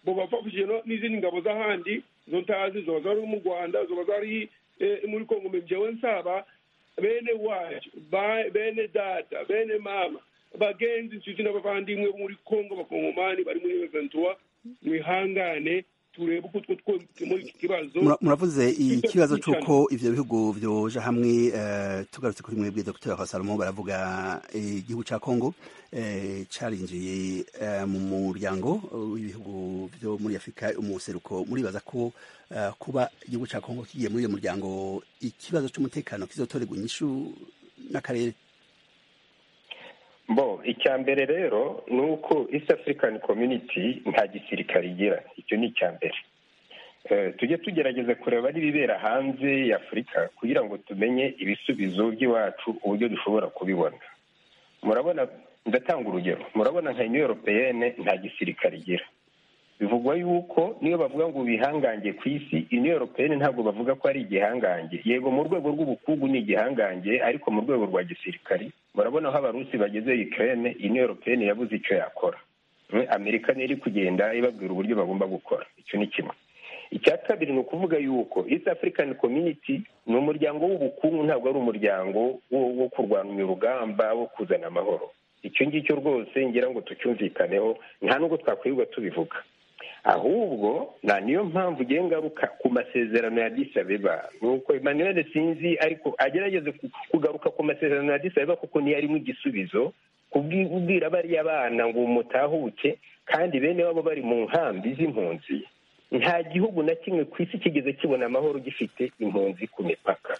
bo bafashije no- n'izindi ngabo z'ahandi zo ntazi zoba zari mu Rwanda zoba zari eh, muri Congo mbe njyewe nsaba bene wacu ba- bene data bene mama bagenzi inshuti n'abavandimwe bo muri Congo abakongomani bari muri M23 mwihangane turebe uko two twemukemo iki kibazo Mura- muravuze ikibazo Kwica- cy'uko ibyo bihugu byoja hamwe eh, tugarutse kuri mwebwe dr Salomo baravuga eh, igihugu cya congo eh, carinjiye eh, mu muryango w'ibihugu byo muri afurika umuseruko muribaza ko eh, kuba igihugu cya congo kigiye muri uyo muryango ikibazo cy'umutekano kizotorerwa inyishu n'akarere bo icya mbere rero ni uko east african community nta gisirikare igira icyo ni icya mbere Eh, tujye tugerageza kureba n'ibibera hanze ya afurika kugira ngo tumenye ibisubizo by'iwacu uburyo dushobora kubibona murabona ndatanga urugero murabona nka union europeyene nta gisirikare igira bivugwa yuko niyo bavuga ngo bihangange ku isi union europeyene ntabwo bavuga ko ari igihangange yego mu rwego rw'ubukungu ni igihangange ariko mu rwego rwa gisirikari murabona aho abarusi bageze ukraine union europeyene yabuze icyo yakora Mm, amerika niyo iri kugenda ibabwira uburyo bagomba gukora icyo ni kimwe icya kabiri ni ukuvuga yuko east african community ni umuryango w'ubukungu ntabwo ari umuryango wo, wo kurwanya urugamba wo kuzana amahoro icyo ngicyo rwose ngira ngo tucyumvikaneho nta nubwo twakwirirwa tubivuga ahubwo na niyo mpamvu ugiye ngaruka ku masezerano ya Addis Abeba ni uko Emmanuel sinzi ariko agerageze ku- kugaruka ku masezerano ya Addis Abeba kuko niyo arimo igisubizo kubwira bariya bana ngo mutahuke kandi bene wabo bari mu nkambi z'impunzi nta gihugu na kimwe ku isi kigeze kibona amahoro gifite impunzi ku mipaka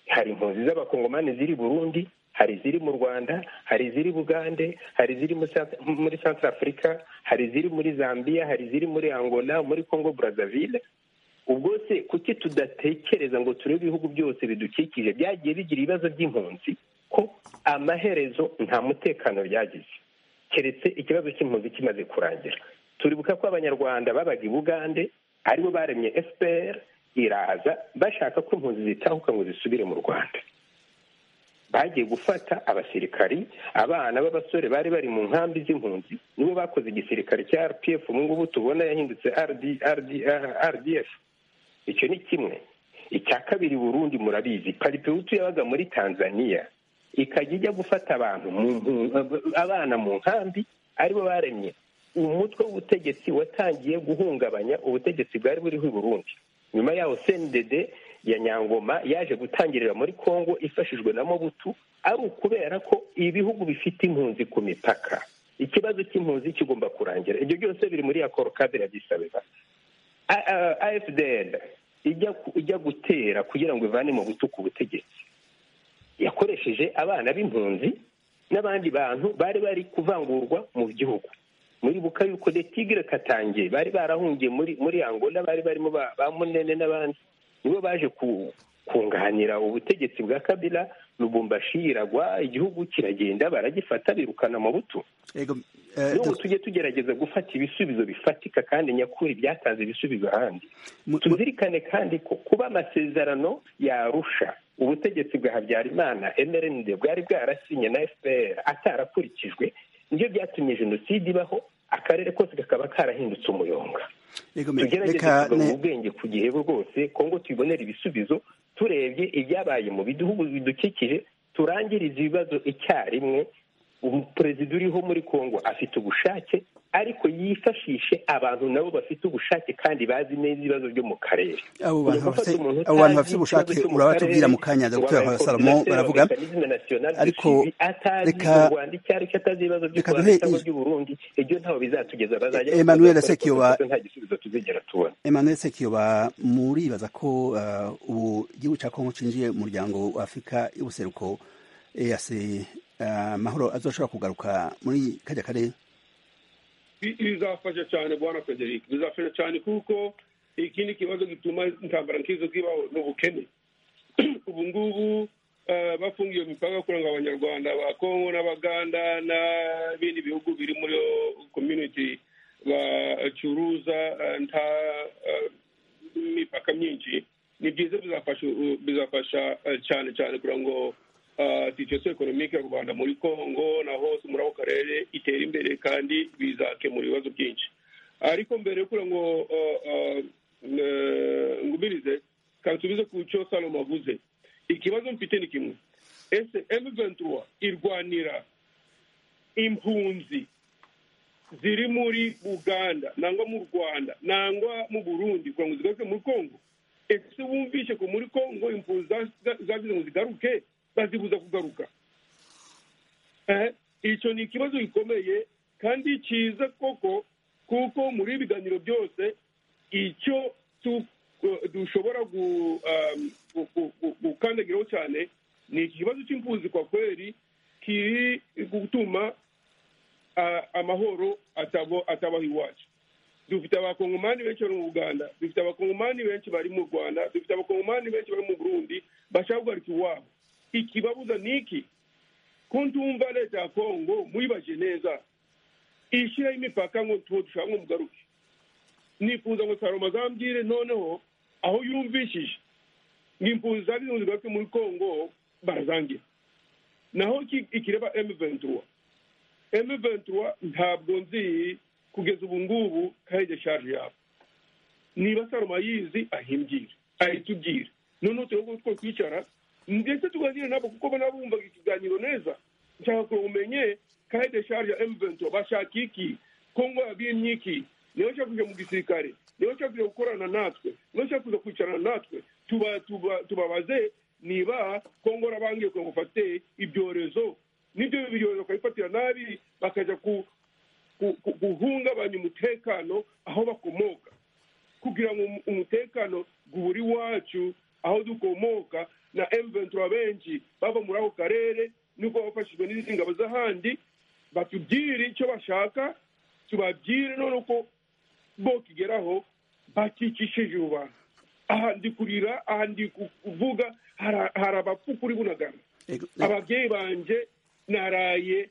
hari impunzi z'abakongomani ziri burundi hari iziri mu rwanda hari iziri bugande hari iziri mu Sa- muri centre africa hari iziri muri zambia hari iziri muri angola muri congo brazzaville ubwo se kuki tudatekereza ngo turebe ibihugu byose bidukikije byagiye bigira ibibazo by'impunzi ko amaherezo nta mutekano byagize keretse ikibazo cy'impunzi kimaze kurangira turibuka ko abanyarwanda babaga i bugande aribo baremye fpr iraza bashaka ko impunzi zitahuka ngo zisubire mu rwanda bagiye gufata abasirikari abana b'abasore bari bari mu nkambi z'impunzi nibo bakoze igisirikare cya rpf ubu ngubu tubona yahindutse rdf icyo ni kimwe icya kabiri burundi murabizi paripehutu yabaga muri tanzania ikajya ijya gufata abantu abana mu nkambi aribo baremye umutwe w'ubutegetsi watangiye guhungabanya ubutegetsi bwari buriho i burundi nyuma yaho sendede ya nyangoma yaje gutangirira muri congo ifashijwe na mobutu ari ukubera ko ibihugu bifite impunzi ku mipaka ikibazo cy'impunzi kigomba kurangira ibyo byose biri muri ya korokadire yabisabeba afdl ijya gutera kugira ngo ivane mu butu ku butegetsi yakoresheje abana b'impunzi n'abandi bantu bari bari kuvangurwa mu gihugu muri bukayuko de tigre katangiye bari barahungiye muri muri angola bari barimo ba munene n'abandi nibo baje kunganira ubutegetsi bwa kabila lubumbashi iragwa igihugu kiragenda baragifata birukana amabuto n'ubu tujye tugerageza gufata ibisubizo bifatika kandi nyakuri byatanze ibisubizo ahandi tuzirikane kandi ko kuba amasezerano yarusha ubutegetsi bwa habyarimana mrnd bwari bwarasinye na fpr atarakurikijwe nibyo byatumye jenoside ibaho akarere kose kakaba karahindutse umuyonga tugerageze kugabanya ubwenge ku gihe rwose kongo tuyibonera ibisubizo turebye ibyabaye mu bihugu bidukikije turangiriza ibibazo icyarimwe perezida uriho muri kongo afite ubushake ariko yifashishe abantu nabo bafite ubushake kandi bazi neza ibibazo byo mu karere abo bantu bafite ubushake urabatubwira mu kanya dr salomo baravuga ariko reka reka duhe emmanuel sekiyoba emmanuel sekiyoba muribaza ko ubu gihugu cya kongo cinjiye mu muryango wa afurika y'ubuseruko eac amahoro azoshobora kugaruka muri kajya karere bizafasha cyane bwana frederic bizafasha cyane kuko iki ni ikibazo gituma intambara nk'izo zibaho ni ubukene ubu ngubu bafungiye imipaka kugira ngo abanyarwanda ba kongo n'abaganda n'ibindi bihugu biri muri community bacuruza nta mipaka myinshi ni byiza bizafasha cyane cyane kugira ngo situation economique y'u rwanda muri congo na hose muri ako karere itera imbere kandi bizakemura ibibazo byinshi ariko mbere yo kugira ngo ngumirize kansubize ku cyo salomo avuze ikibazo mfite ni kimwe ese m23 irwanira impunzi ziri muri uganda nangwa mu rwanda nangwa mu burundi kugira ngo zigaruke muri congo ese wumvishe ko muri congo impunzi zagize ngo zigaruke bazibuza kugaruka icyo ni ikibazo gikomeye kandi cyiza koko kuko muri ibiganiro byose icyo dushobora gukandagiraho cyane ni ikibazo cy'impunzi kwa kweri kiri gutuma amahoro atabaho iwacu dufite abakongomani benshi bari mu buganda dufite abakongomani benshi bari mu rwanda dufite abakongomani benshi bari mu burundi bashaka guhagarika iwabo ikibabuza ni iki ntumva leta ya kongo muyibaje neza ishyiraho imipaka ngo tuwo dushaka ngo mugaruke nifuza ngo saroma azambwire noneho aho yumvishije ngo impunzi zagize ngo zigaruke muri kongo barazangira naho ikireba emu ventura emu ventura ntabwo nzi kugeza ubu ngubu kandi shaje yabo niba saroma ayizi ahimbwire ahitubwire noneho turebe ko twicara ndetse tuganire nabo kuko nabo bumvaga ikiganiro neza nshaka ngo umenye kahede shari ya emuvento bashaka iki kongo yabimye iki niyo nshaka kujya mu gisirikare niyo nshaka kujya gukorana natwe niyo nshaka kuza kwicarana natwe tubabaze niba kongo rabangiye kugira ngo ufate ibyorezo n'ibyo byorezo bakabifatira nabi bakajya guhungabanya umutekano aho bakomoka kugira ngo umutekano uburi wacu aho dukomoka na M23 benshi bava muri ako karere niko bafashijwe n'izindi ngabo z'ahandi batubwire icyo bashaka tubabwire none uko bo kigeraho bakikishije abantu aha ndi kurira aha ndi kuvuga hari abapfu kuri bunagana ababyeyi banjye naraye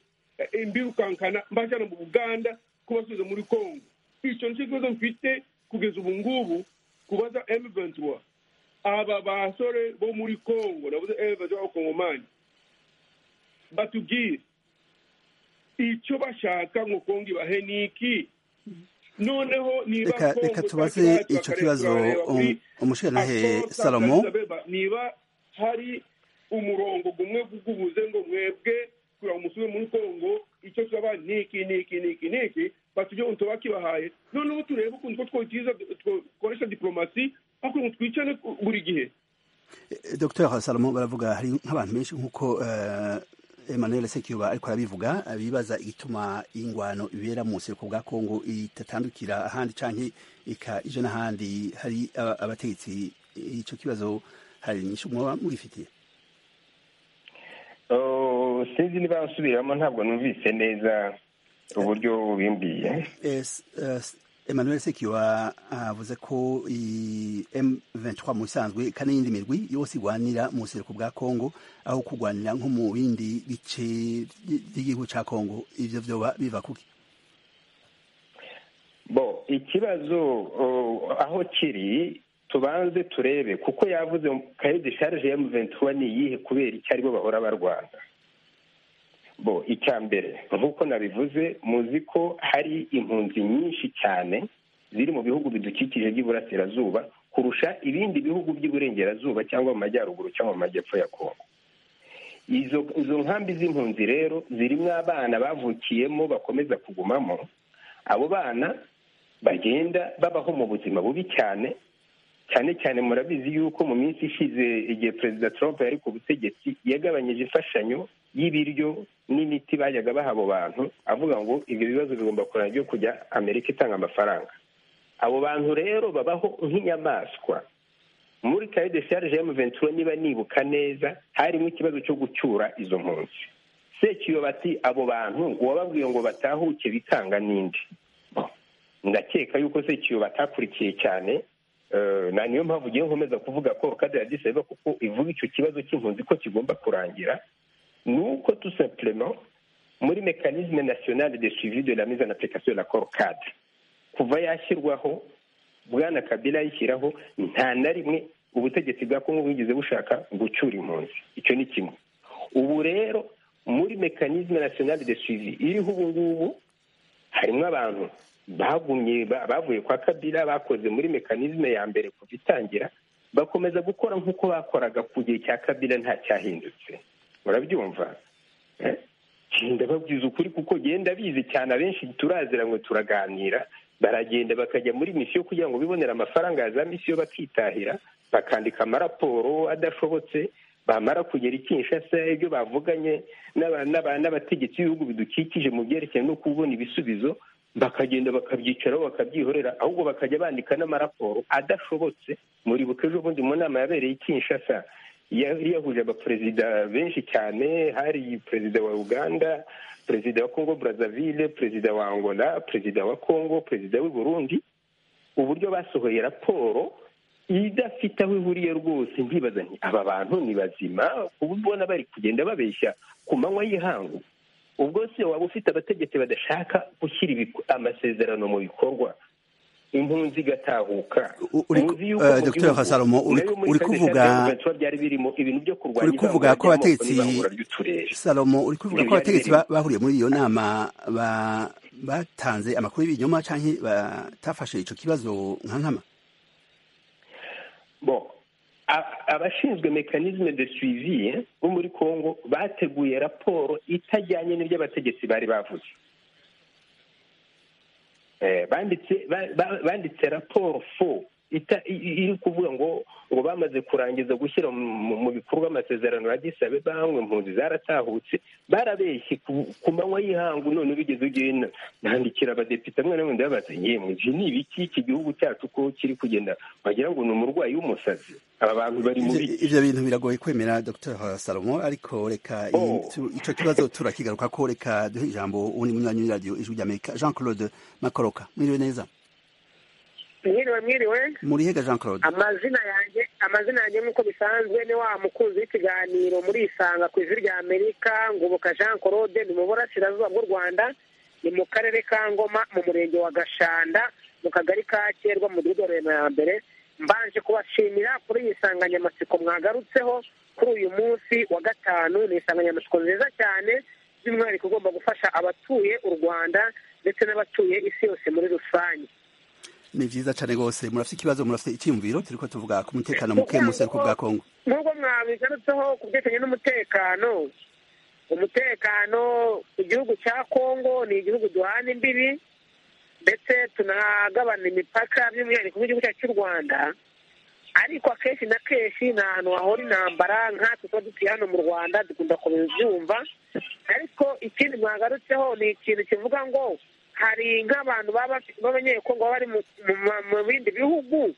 imbirukankana mbajyana mu buganda kubasubiza muri congo icyo nicyo kibazo mfite kugeza ubu ngubu kubaza M23 aba basore bo muri congo navuze evaje abakongomani batubwire icyo bashaka ngo kongo ibahe ni iki noneho niba reka Kongo reka tubaze itakibaye, icyo tukareka kibazo turareba kuri umushikirantahe Accord salomo Sankara Isabeba, niba hari umurongo gumwe gugubuze ngo mwebwe kugira ngo musube muri kongo icyo twaba ni iki ni iki ni iki ni iki batujye ubu tuba kibahaye noneho turebe ukuntu two twogiza twakoresha diplomasi aho kugira ngo twicane buri gihe Eh, Dr salomo baravuga hari nk'abantu benshi nk'uko eh, emmanuel sekiba ariko arabivuga eh, bibaza igituma ingwano ibera mu buseruko bwa kongo itatandukira ahandi canke ika ije n'ahandi hari aba- abategetsi ico kibazo hari nyinshi mwoba mugifitiye Oh, sinzi niba nsubiramo ntabwo numvise neza uburyo bimbiye Eh, s- eh, s- emmanuel sekiwa avuze ko i m23 mu bisanzwe ika n'iyindi mirwi yose igwanira mu buseruko bwa kongo aho kugwanira nko mu bindi bice by- by'igihugu ca kongo ivyo vyoba biva kuki bo ikibazo oh, aho kiri tubanze turebe kuko yavuze kaye desharge ya M23 ni iyihe kubera icyo aribo bahora barwana bo icya mbere nk'uko nabivuze muzi ko hari impunzi nyinshi cyane ziri mu bihugu bidukikije by'iburasirazuba kurusha ibindi bihugu by'iburengerazuba cyangwa mu majyaruguru cyangwa mu majyepfo ya kongo izo izo nkambi z'impunzi rero zirimo abana bavukiyemo bakomeza kugumamo abo bana bagenda babaho mu buzima bubi cyane cyane cyane murabizi yuko mu minsi ishize igihe perezida trump yari ku butegetsi yagabanyije imfashanyo y'ibiryo n'imiti bajyaga baha abo bantu avuga ngo ibyo bibazo bigomba kurana byo kujya amerika itanga amafaranga abo bantu rero babaho nk'inyamaswa muri kaye de sharge ya muventura niba nibuka neza harimo ikibazo cyo gucyura izo mpunzi sekiyo bati abo bantu ngo wababwiye ngo batahuke bitanga n'indi ndakeka yuko sekiyo batakurikiye cyane eh, na niyo mpamvu ugiye nkomeza kuvuga ko kade ya diseva kuko ivuga icyo kibazo cy'impunzi ko kigomba kurangira ni uko tout simplement muri mekanisme national de suivi de la mise en application de l'accord cadre kuva yashyirwaho bwana kabila yishyiraho nta na rimwe ubutegetsi bwa kongo bwigeze bushaka gucyura impunzi icyo ni kimwe ubu rero muri mekanisme national de suivi iriho ubu ngubu harimo abantu bagumye ba- bavuye kwa kabila bakoze muri mekanisme ya mbere kuva itangira bakomeza gukora nk'uko bakoraga ku gihe cya kabila nta cyahindutse murabyumva Eh? ndababwiza ukuri kuko genda bizi cyane abenshi turazira ngo turaganira baragenda bakajya muri misiyo kugira ngo bibonere amafaranga ya za misiyo bakitahira bakandika amaraporo adashobotse bamara kugera i Kinshasa ibyo bavuganye n'aba- n'aba- n'abategetsi b'ibihugu bidukikije mu byerekeye no kubona ibisubizo bakagenda bakabyicaraho bakabyihorera ahubwo bakajya bandika n'amaraporo adashobotse muribuka ejo bundi mu nama yabereye i Kinshasa yari yahuje abaperezida benshi cyane hari perezida wa uganda perezida wa congo brazzaville perezida wa angola perezida wa congo perezida w'i burundi uburyo basohoye raporo idafite aho ihuriye rwose ndibaza nti aba bantu ni bazima uba ubona bari kugenda babeshya ku manywa y'ihangu ubwo se waba ufite abategetsi badashaka gushyira ibiku- amasezerano mu bikorwa impunzi igatahuka U- uri- Muzi yuko eh, mu Dr. gihugu, Kasalomo, uri- nayo muri uri Kaiser kuvuga- Child Development byari birimo ibintu byo kurwanya uri kuvuga ivangura ko ry'amoko abategetsi n'ivangura ry'uturere salomo uri kuvuga Ibyo ko byari abategetsi birimo. ba- bahuriye muri iyo nama ba- batanze amakuru y'ibinyoma canke batafashe ico kibazo nka nkama bon a- abashinzwe mekanisme de suivi eh, bo muri congo bateguye raporo itajyanye n'ibyo abategetsi bari bavuze Eh, banditse ba- ba- banditse raporo fo ita- i- i- iri kuvuga ngo ngo bamaze kurangiza gushyira mu mu bikorwa amasezerano ya gisabe bamwe impunzi zaratahutse barabeshye ku ku manywa y'ihangu none bigeze ugenda nandikira abadepite amwe n'amwe ndabaza yemwe iki ni ibiki iki gihugu cyacu ko kiri kugenda wagira ngo ni umurwayi w'umusazi aba bantu bari mu Ivyo- biki ivyo bintu biragoye kwemera dr salomo ariko reka i- Oh. tu- ico kibazo turakigaruka ko reka duhe ijambo uwundi munywanyi w'iradiyo ijwi ry'amerika jean claude makoroka mwiriwe neza mwiriwe mwiriwe murihega jean claude amazina yanjye amazina yanjye nk'uko bisanzwe ni wa mukunzi w'ikiganiro muri isanga ku ijwi rya amerika ngoboka jean claude ni mu burasirazuba bw'u rwanda ni mu karere ka ngoma mu murenge wa gashanda mu kagari ka kerwa mu mudugudu wa remera ya mbere mbanje kubashimira kuri iyi nsanganyamatsiko mwagarutseho kuri uyu munsi wa gatanu ni insanganyamatsiko nziza cyane by'umwihariko ugomba gufasha abatuye u rwanda ndetse n'abatuye isi yose muri rusange ni byiza cyane rwose murafite ikibazo murafite icyiyumviro turi ko tuvuga ku mutekano muke mu buseruko bwa kongo nubwo mwabigarutseho ku byerekeranye n'umutekano umutekano igihugu cya kongo ni igihugu duhana imbibi ndetse tunagabana imipaka by'umwihariko nk'igihugu cyacu cy'u rwanda ariko akenshi na kenshi ni ahantu hahora intambara nkatwe tuba dutuye hano mu rwanda dukunda kubyumva ariko ikindi mwagarutseho ni ikintu kivuga ngo hari nk'abantu b'abanyekongo baba bari mu bindi bihugu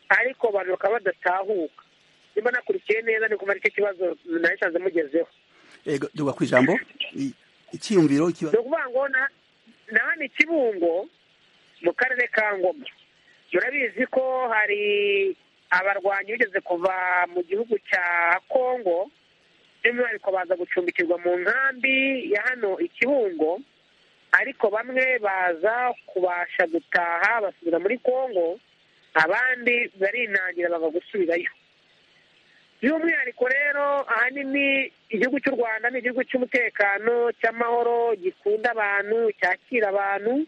ariko abantu bakaba badatahuka niba nakurikiye neza ni kuva aricyo kibazo nasanze mugezeho ego duga ku ijambo icyiyumviro ni ukuvuga ngo na hano i kibungo mu karere ka ngoma murabizi ko hari abarwanyi bigeze kuva mu gihugu cya kongo by'umwihariko baza gucumbikirwa mu nkambi ya hano i kibungo ariko bamwe baza kubasha gutaha basubira muri kongo abandi barinangira banga gusubirayo by'umwihariko rero ahanini igihugu cy'u rwanda ni igihugu cy'umutekano cy'amahoro gikunda abantu cyakira abantu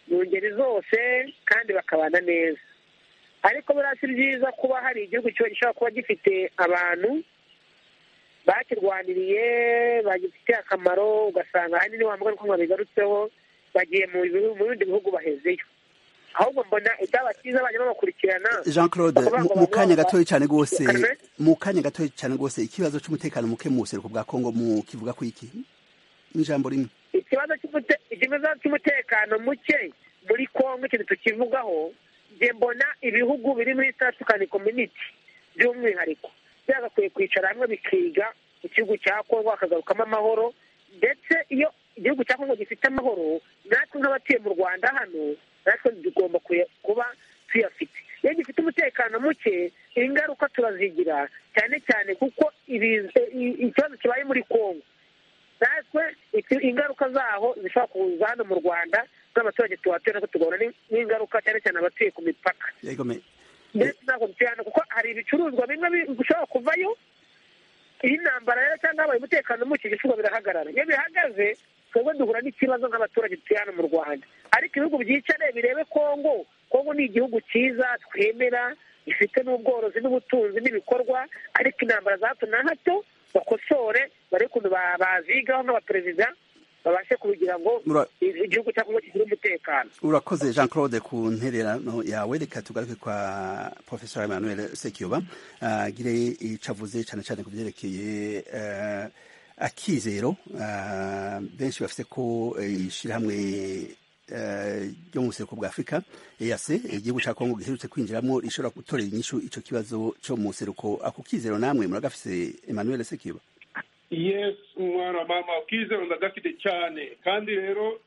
mu ngeri zose kandi bakabana neza ariko buriya si byiza kuba hari igihugu gishobora kuba gifite abantu bakirwaniriye bagifitiye akamaro ugasanga ahanini wa mugore uko bigarutseho bagiye mu bindi bihugu bahezeyo ahubwo mbona ibyaba cyiza bajya babakurikirana jean claude mu kanya gatoya cyane rwose mu kanya gatoya cyane rwose ikibazo cy'umutekano muke mu buseruko bwa kongo mu kivuga ku iki n'ijambo rimwe ikibazo cy'umutekano muke muri kongo ikintu tukivugaho njye mbona ibihugu biri muri satukani kominiti by'umwihariko byagakwiye kwicara hamwe bikiga igihugu cya kongo hakagarukamo amahoro ndetse iyo igihugu cya kongo gifite amahoro natwe nk'abatuye mu rwanda hano natwe tugomba kuba tuyafite iyo gifite umutekano muke ingaruka turazigira cyane cyane kuko ikibazo kibaye muri kongo natwe ingaruka zaho zishobora kuza hano mu rwanda n'abaturage tuhatuye natwe tugahura n'ingaruka cyane cyane abatuye ku mipaka ndetse ntabwo dutuye kuko hari ibicuruzwa bimwe bishobora kuvayo iyi ntambara rero cyangwa habaye umutekano muke ibicuruzwa birahagarara iyo bihagaze twebwe duhura n'ikibazo nk'abaturage dutuye hano mu rwanda ariko ibihugu byicare birebe kongo kongo ni igihugu cyiza twemera gifite n'ubworozi n'ubutunzi n'ibikorwa ariko intambara za hato na hato bakosore bare ukuntu bazigaho nk'abaperezida babashe kugira ngo igihugu cya kongo kigire umutekano urakoze jean claude ku ntererano yawe reka tugaruke kwa professor emmanuel sekiyoba agire icyo avuze cyane cyane ku byerekeye akizero benshi bafite ko ishyirahamwe ryo mu buseruko bwa afurika eyase igihugu cya kongo giherutse kwinjiramo rishobora gutorera inyishu icyo kibazo cyo mu buseruko ako kizero namwe muragafise emmanuel sekiba yes mwana mama akizero ndagafite cyane kandi rero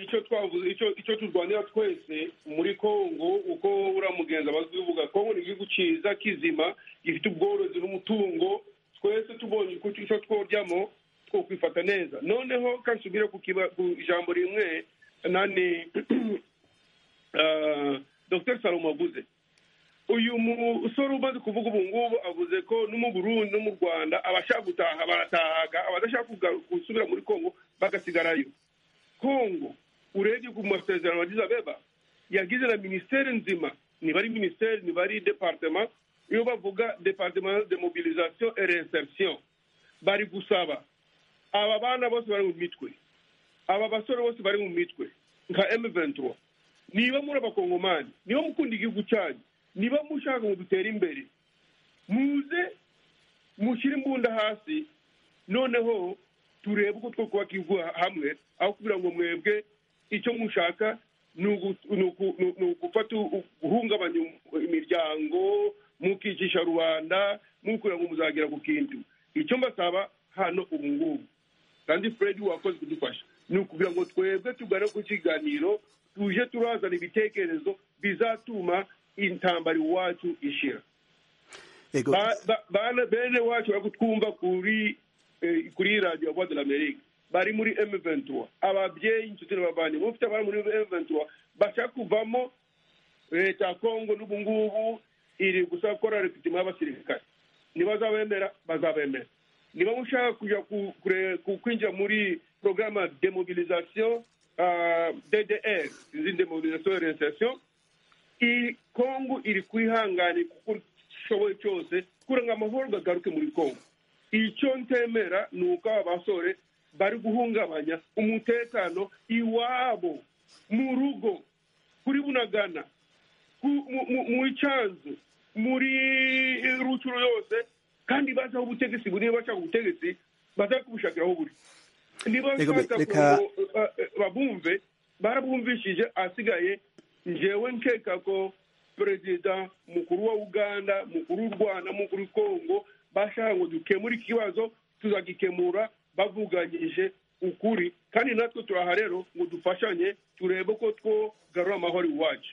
icyo twavuze icyo turwanira twese muri kongo uko uriya mugenzi aba avuga kongo ni igihugu cyiza kizima gifite ubworozi n'umutungo twese tubonye icyo tworyamo two kwifata neza noneho kansubire ku ijambo rimwe nani dr salomo avuze uyu musore umaze kuvuga ubu ngubu avuze ko no mu burundi no mu rwanda abashaka gutaha baratahaga abadashaka gusubira muri kongo bagasigarayo kongo urebye ku masezerano wagize abeba yagize na minisiteri nzima niba ari minisiteri niba ari departema iyo bavuga departema de mobilisation et reinsertion bari gusaba aba bana bose bari mu mitwe aba basore bose bari mu mitwe nka M23 niba muri abakongomani niba mukunda igihugu cyanyu niba mushaka ngo dutere imbere muze mushyire imbunda hasi noneho turebe uko two kubaka igihugu hamwe aho kugira ngo mwebwe icyo mushaka ni ugufata guhungabanya imiryango mukicisha rubanda mukubwira ngo muzagera ku kintu icyo mbasaba hano ubu ngubu kandi fred wakoze kudufasha ni ukugira ngo twebwe tugane ku kiganiro tuje turazana ibitekerezo bizatuma intambara iwacu ishira bene wacu bari kutwumva kuri radiyo voix de l'amerique bari muri m23 ababyeyi inshuti n'abavandimwe bafite abari muri m23 bashaka kuvamo leta ya kongo n'ubu ngubu iri gusa gukora repitima y'abasirikare ntibazabemera bazabemera niba mushaka kujya ku- kure- ku- kwinjira muri porogaramu ya demobilisation ah, ddr izi demobilisation orientation iyi kongo iri kwihangana kuko ishoboye cyose kugira ngo amahoro gagaruke muri kongo icyo ntemera ni uko aba basore bari guhungabanya umutekano iwabo mu rugo kuri bunagana ku- mu- mu- mu icanzu muri rucuro yose kandi bazi aho ubutegetsi buri niba bashaka ubutegetsi baza kubushakira aho buri niba Reka- bashaka reka- ko eh, eh, babumve barabumvishije asigaye njewe nkeka ko perezida mukuru wa uganda mukuru w'u rwanda mukuru wa kongo bashaka ngo dukemure ikibazo tuzagikemura bavuganyije ukuri kandi natwe turaha rero ngo dufashanye turebe ko twogarura amahoro iwacu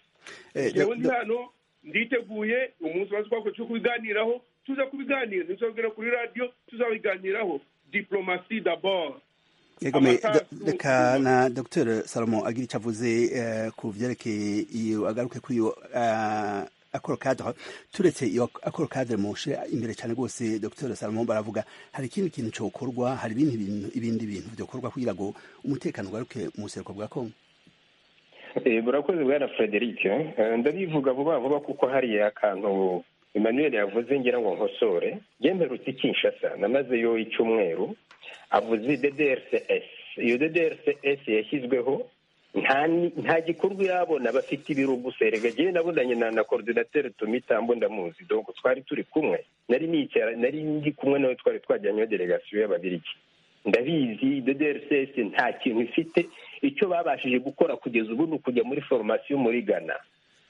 Eh, jewe do- ndi do- hano nditeguye umunsi wa twakwe cyo kubiganiraho tuza kubiganira ntituzabwira kuri radiyo tuzabiganiraho diplomasi d'abord Yego me- Amatasu- do- reka na Dr Salomo agira icyo avuze eh, ku byerekeye iyo agaruke kuri iyo eh, akoro cadre turetse iyo akoro cadre mushe imbere cyane rwose Dr Salomo baravuga hari ikindi kintu cyokorwa hari ibindi bintu ibindi bintu byokorwa kugira ngo umutekano ugaruke mu buseruko bwa Kongo Eh, burakoze bwana frederic Eh, ndabivuga vuba vuba kuko hariya akantu emmanuel yavuze ngira ngo nkosore yemerutse i kinshasa namazeyo icyumweru avuze ddrcs iyo ddrcs yashyizweho nta ni- nta gikorwa irabona bafite ibiro gusa erega jyewe nabonanye na na coordinateur tumitambo ndamuzi donc twari turi kumwe nari nicara nari ndi kumwe nawe twari twajyanyeho delegasiyo y'ababirigi ndabizi ddrcs nta kintu ifite icyo babashije gukora kugeza ubu ni ukujya muri foromasiyo muri ghana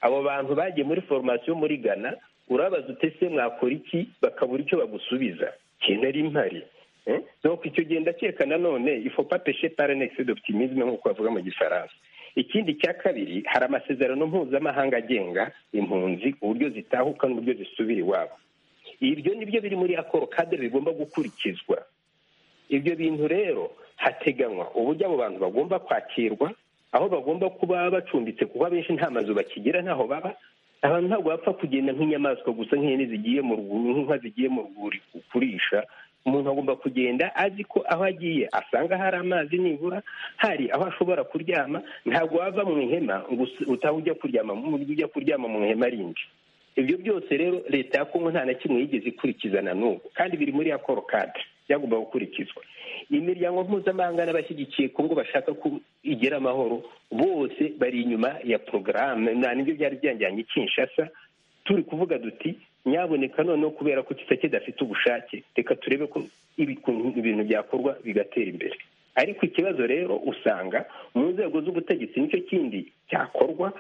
abo bantu bagiye muri foromasiyo muri ghana urabaza utese mwakora iki bakabura icyo bagusubiza kintu ari mpari Eh? donc icyo gihe ndakeka nanone ifopa peshe paranekisi d'optimisme nk'uko bavuga mu gifaransa ikindi cya kabiri hari amasezerano mpuzamahanga agenga impunzi uburyo zitahuka n'uburyo zisubira iwabo ibyo nibyo biri muri akoro kadere bigomba gukurikizwa ibyo bintu rero hateganywa uburyo abo bantu bagomba kwakirwa aho bagomba kuba bacumbitse kuko abenshi nta mazu bakigira ntaho baba abantu ntabwo bapfa kugenda nk'inyamaswa gusa nk'ihene zigiye mu rwuri nk'inka zigiye mu rwuri kurisha umuntu agomba kugenda azi ko aho agiye asanga hari amazi nibura hari aho ashobora kuryama ntabwo wava mu ihema ngo us- utahe ujya kuryama mu ujya kuryama mu ihema rindi ibyo byose rero leta ya kongo nta na kimwe yigeze ikurikiza na n'ubu kandi biri muri akoro kadire byagomba gukurikizwa imiryango mpuzamahanga n'abashyigikiye kongo bashaka ko igira amahoro bose bari inyuma ya porogaramu nta n'ibyo byari byanjyanye i kinshasa turi kuvuga duti nyaboneka noneho kubera ko kitakeda afite ubushake reka turebe ko ibiku- ibintu byakorwa bigatera imbere ariko ikibazo rero usanga mu nzego z'ubutegetsi nicyo kindi cyakorwa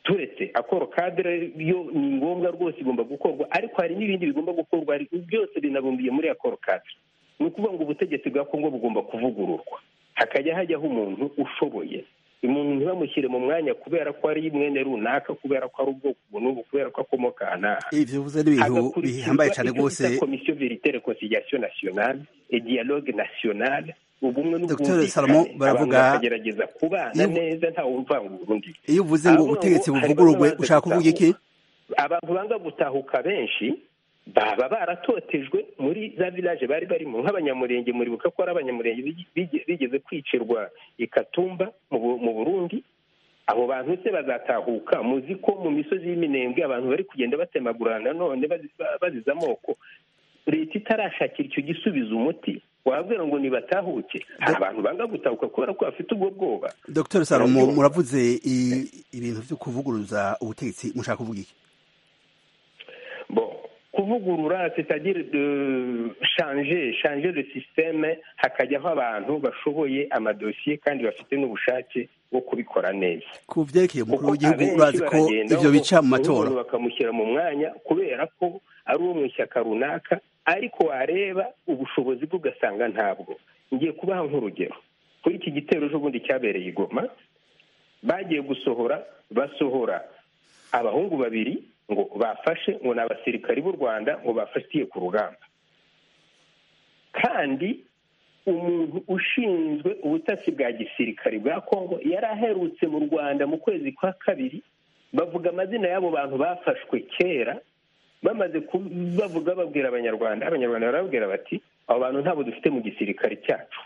turetse akoro kadire yo ni ngombwa rwose igomba gukorwa ariko hari n'ibindi bigomba gukorwa ariko byose binabumbiye muri akoro kadire ni ukuvuga ngo ubutegetsi bwa kongo bugomba kuvugururwa hakajya hajyaho umuntu ushoboye umuntu ntibamushyire mu mwanya kubera ko ari mwene runaka kubera ko ari ubwoko ubu n'ubu kubera ko akomoka aha n'aha ivyo bivuze n'ibintu bihambaye cyane rwose komisiyo veritere konsiliation nationale et dialogue nationale ubumwe Dr. Salomo n'ubwumvikane abantu baravuga- bakagerageza kubana Iyo- neza ntawe umvanga undi iyo uvuze ngo Avuga ngo ubutegetsi hari buvugururwe bamwe bazi ushaka kuvuga iki abantu banga gutahuka benshi baba baratotejwe muri za village bari barimo nk'abanyamurenge muribuka ko ari abanyamurenge bigi- bigi- bigeze kwicirwa i katumba mu Bu- mu burundi abo bantu se bazatahuka muzi ko mu misozi y'iminembwe abantu bari kugenda batemagurana none bazi- ba- baziza amoko leta itarashakira icyo gisubiza umuti wabwira ngo nibatahuke hari abantu banga gutahuka kubera ko bafite ubwo bwoba Dr Salomo Barabyumva. muravuze i- ibintu byo kuvuguruza ubutegetsi mushaka kuvuga iki bon kuvugurura c'est-à-dire de changer changer le système hakajyaho abantu bashoboye amadosiye kandi bafite n'ubushake bwo kubikora neza ku byerekeye umukuru kuko w'igihugu abenshi urazi ko baragenda ivyo ngo bica mu matora umuntu bakamushyira mu mwanya kubera ko ari uwo mu ishyaka runaka ariko wareba ubushobozi bwe ugasanga ntabwo ngiye kubaha nk'urugero kuri iki gitero ejobundi cyabereye i goma bagiye gusohora basohora abahungu babiri ngo bafashe ngo ni abasirikari b'u rwanda ngo bafatiye ku rugamba kandi umuntu ushinzwe ubutasi bwa gisirikari bwa kongo yari aherutse mu rwanda mu kwezi kwa kabiri bavuga amazina y'abo bantu bafashwe kera bamaze bavuga babwira abanyarwanda abanyarwanda barababwira bati abo bantu ntabwo dufite mu gisirikare cyacu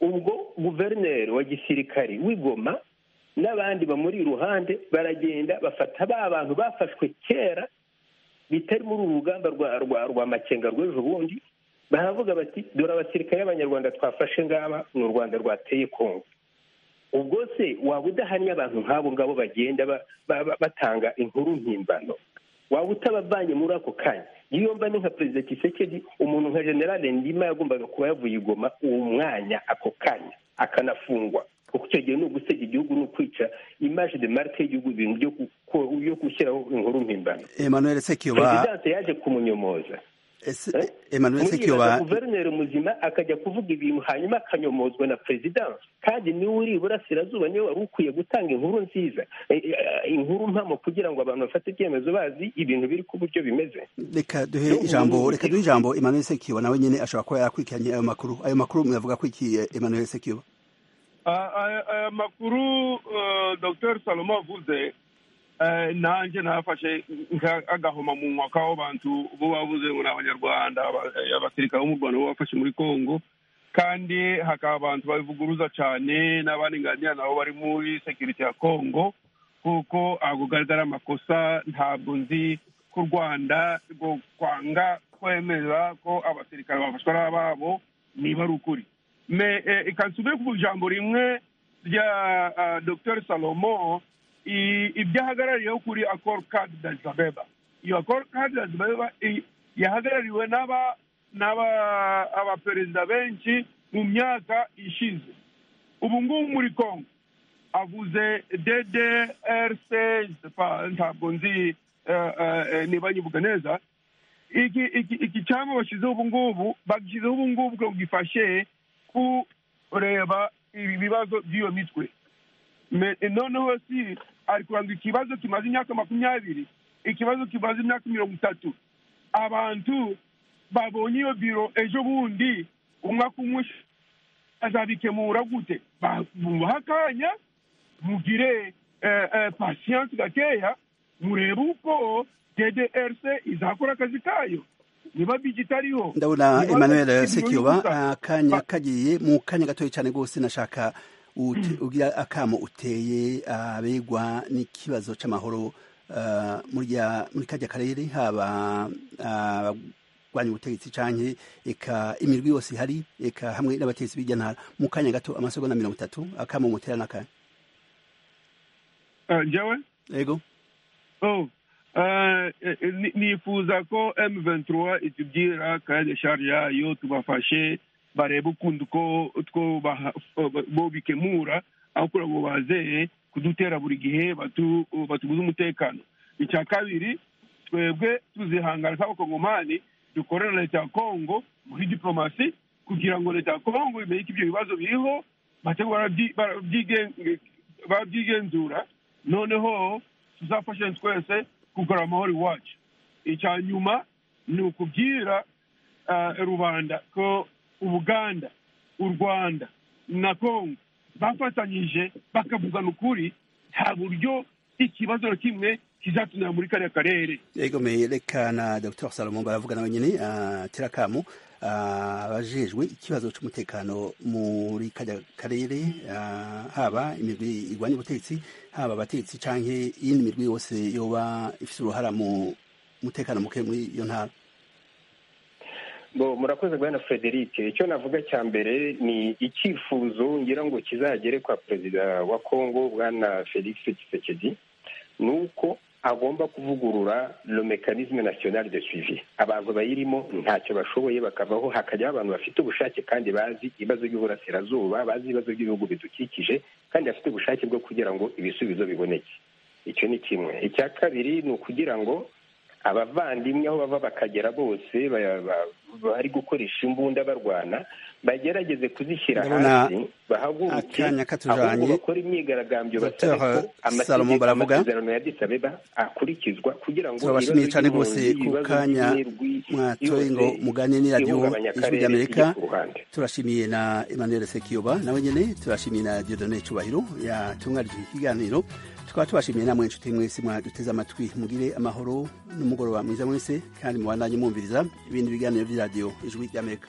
ubwo guverineri wa gisirikare w'igoma n'abandi bamuri iruhande baragenda bafata ba bantu bafashwe kera bitari muri uru rugamba rwa makenga rw'ejo bundi baravuga bati dore abasirikare b'abanyarwanda twafashe ngaba ni u rwanda rwateye kongo ubwo se waba udahannye abantu nk'abo ngabo bagenda batanga inkuru mpimbano waba utabavanye muri ako kanya iyo mba ni nka perezida kisekedi umuntu nka generale ndima yagombaga kuba yavuye igoma uwo mwanya ako kanya akanafungwa kuko icyo gihe ni ugusebya igihugu ni ukwica imaje de marike y'igihugu ibintu byo gushyiraho inkuru mpimbano Emmanuel Sekiyoba perezidanse yaje kumunyomoza ese Emmanuel Sekiyoba guverineri muzima akajya kuvuga ibintu hanyuma akanyomozwa na perezidanse kandi niwe uri iburasirazuba niwe wari ukwiye gutanga inkuru nziza eh, eh, inkuru mpamo kugira ngo abantu bafate ibyemezo bazi ibintu biri ku buryo bimeze reka duhe ijambo reka duhe ijambo Emmanuel Sekiyoba nawe nyine ashobora kuba yarakurikiranye ayo makuru ayo makuru mwavuga ko iki eh, Emmanuel Sekiyoba Ah, aya aya makuru eh, dr salomo avuze eh, nanjye nafashe nk'agahoma mu nwa k'abo bantu bo bavuze ngo ni abanyarwanda aba- eh, abasirikare bo mu rwanda bo bafashe muri congo kandi hakaba abantu babivuguruza cyane n'abaringaniye nabo bari muri sekirite ya congo kuko ago garagara amakosa ntabwo nzi ko u rwanda rwo kwanga kwemera ko abasirikare bafashwa n'ababo niba ari ukuri me eh, ikansubire ku ijambo rimwe rya ah, dr salomo i- ibyo ahagarariyeho kuri accord card d'azabeba iyo accord card d'azabeba yahagarariwe n'aba n'aba- abaperezida benshi mu myaka ishize ubu ngubu muri congo avuze ddrc ntabwo nzi eh, eh, niba nyivuga neza iki iki iki cyama bashyizeho ubu ngubu bagishyizeho ubu ngubu ngo gifashe kureba ibibazo by'iyo mitwe Me- noneho si ari kuranga ikibazo kimaze imyaka makumyabiri ikibazo kimaze imyaka mirongo itatu abantu babonye iyo biro ejo bundi umwaka umwe azabikemura gute bamuha akanya mugire eh, eh, pasiyanse gakeya murebe uko ddrc izakora akazi kayo niba bigi itariho ndabona niba Emmanuel ibirori Sekiyoba gusa. akanya Ba- kagiye mu kanya gatoya cyane rwose nashaka ute- ugira akamo uteye abegwa n'ikibazo cy'amahoro ah, muri ya- muri kajya karere haba ah, abagwanya ubutegetsi canke eka imirwi yose ihari eka hamwe n'abategetsi b'ijyantara mu kanya gato amasegonda mirongo itatu akamo mutera n'akanya Ah, njyewe yego Oh, eh, eh, ni- nifuza ko M23 itubwira kandi shari yayo tubafashe barebe ukuntu ko two baha- bo bikemura aho kugira ngo bazeye kudutera buri gihe batu- batubuze umutekano icya kabiri twebwe tuzihangana nk'abakongomani dukorera na leta ya kongo muri diplomasi kugira ngo leta ya kongo imenye ko ibyo bibazo biriho bate barabyi- barabyigen- babyigenzura noneho tuzafashanye twese kugura amahoro iwacu icya nyuma ni ukubwira ah, rubanda ko ubuganda u rwanda na kongo bafatanyije bakavugana ukuri nta buryo ikibazo na kimwe kizatunira muri kariya karere yego mereka na dr salomo baravuga nawe nyine ah, tera akamu ah, abajejwe ikibazo cy'umutekano muri kajya karere ah, haba imirwi irwanya ubutegetsi haba abategetsi canke iyindi mirwi yose yoba ifite uruhara mu mutekano muke muri iyo ntara Bo, murakoze bwana frederic icyo navuga cya mbere ni icyifuzo ngira ngo kizagere kwa perezida wa kongo bwana felix tshisekedi ni uko agomba kuvugurura le mécanisme national de suivi abantu bayirimo ntacyo bashoboye bakavaho hakajyaho abantu bafite ubushake kandi bazi ibibazo by'uburasirazuba bazi ibibazo by'ibihugu bidukikije kandi bafite ubushake bwo kugira ngo ibisubizo biboneke icyo ni kimwe icya kabiri ni ukugira ngo abavandimwe aho bava bakagera bose ba- ba- bari gukoresha imbunda barwana bagerageze kuzishyira Ndabona hasi bahaguruke akanya katujanye. ahubwo bakora imyigaragambyo basabe Dr. ko Salomo amategeko baravuga. amasezerano ya Addis Abeba akurikizwa kugira ngo turabashimiye ibibazo cyane rwose by'impunzi ku ibibazo kanya by'imirwi mwatoye yose ngo mugane ni radiyo ihungabanya ijwi akarere ry'amerika iri ku ruhande turashimiye na emmanuel sekiyoba nawe nyine turashimiye na diodone cyubahiro yatunganije ikiganiro tukaba tubashimiye namwe inshuti mwese mwaduteze amatwi mugire amahoro n'umugoroba mwiza mwese kandi mubandanye mwumviriza ibindi biganiro by'iradiyo ijwi ry'amerika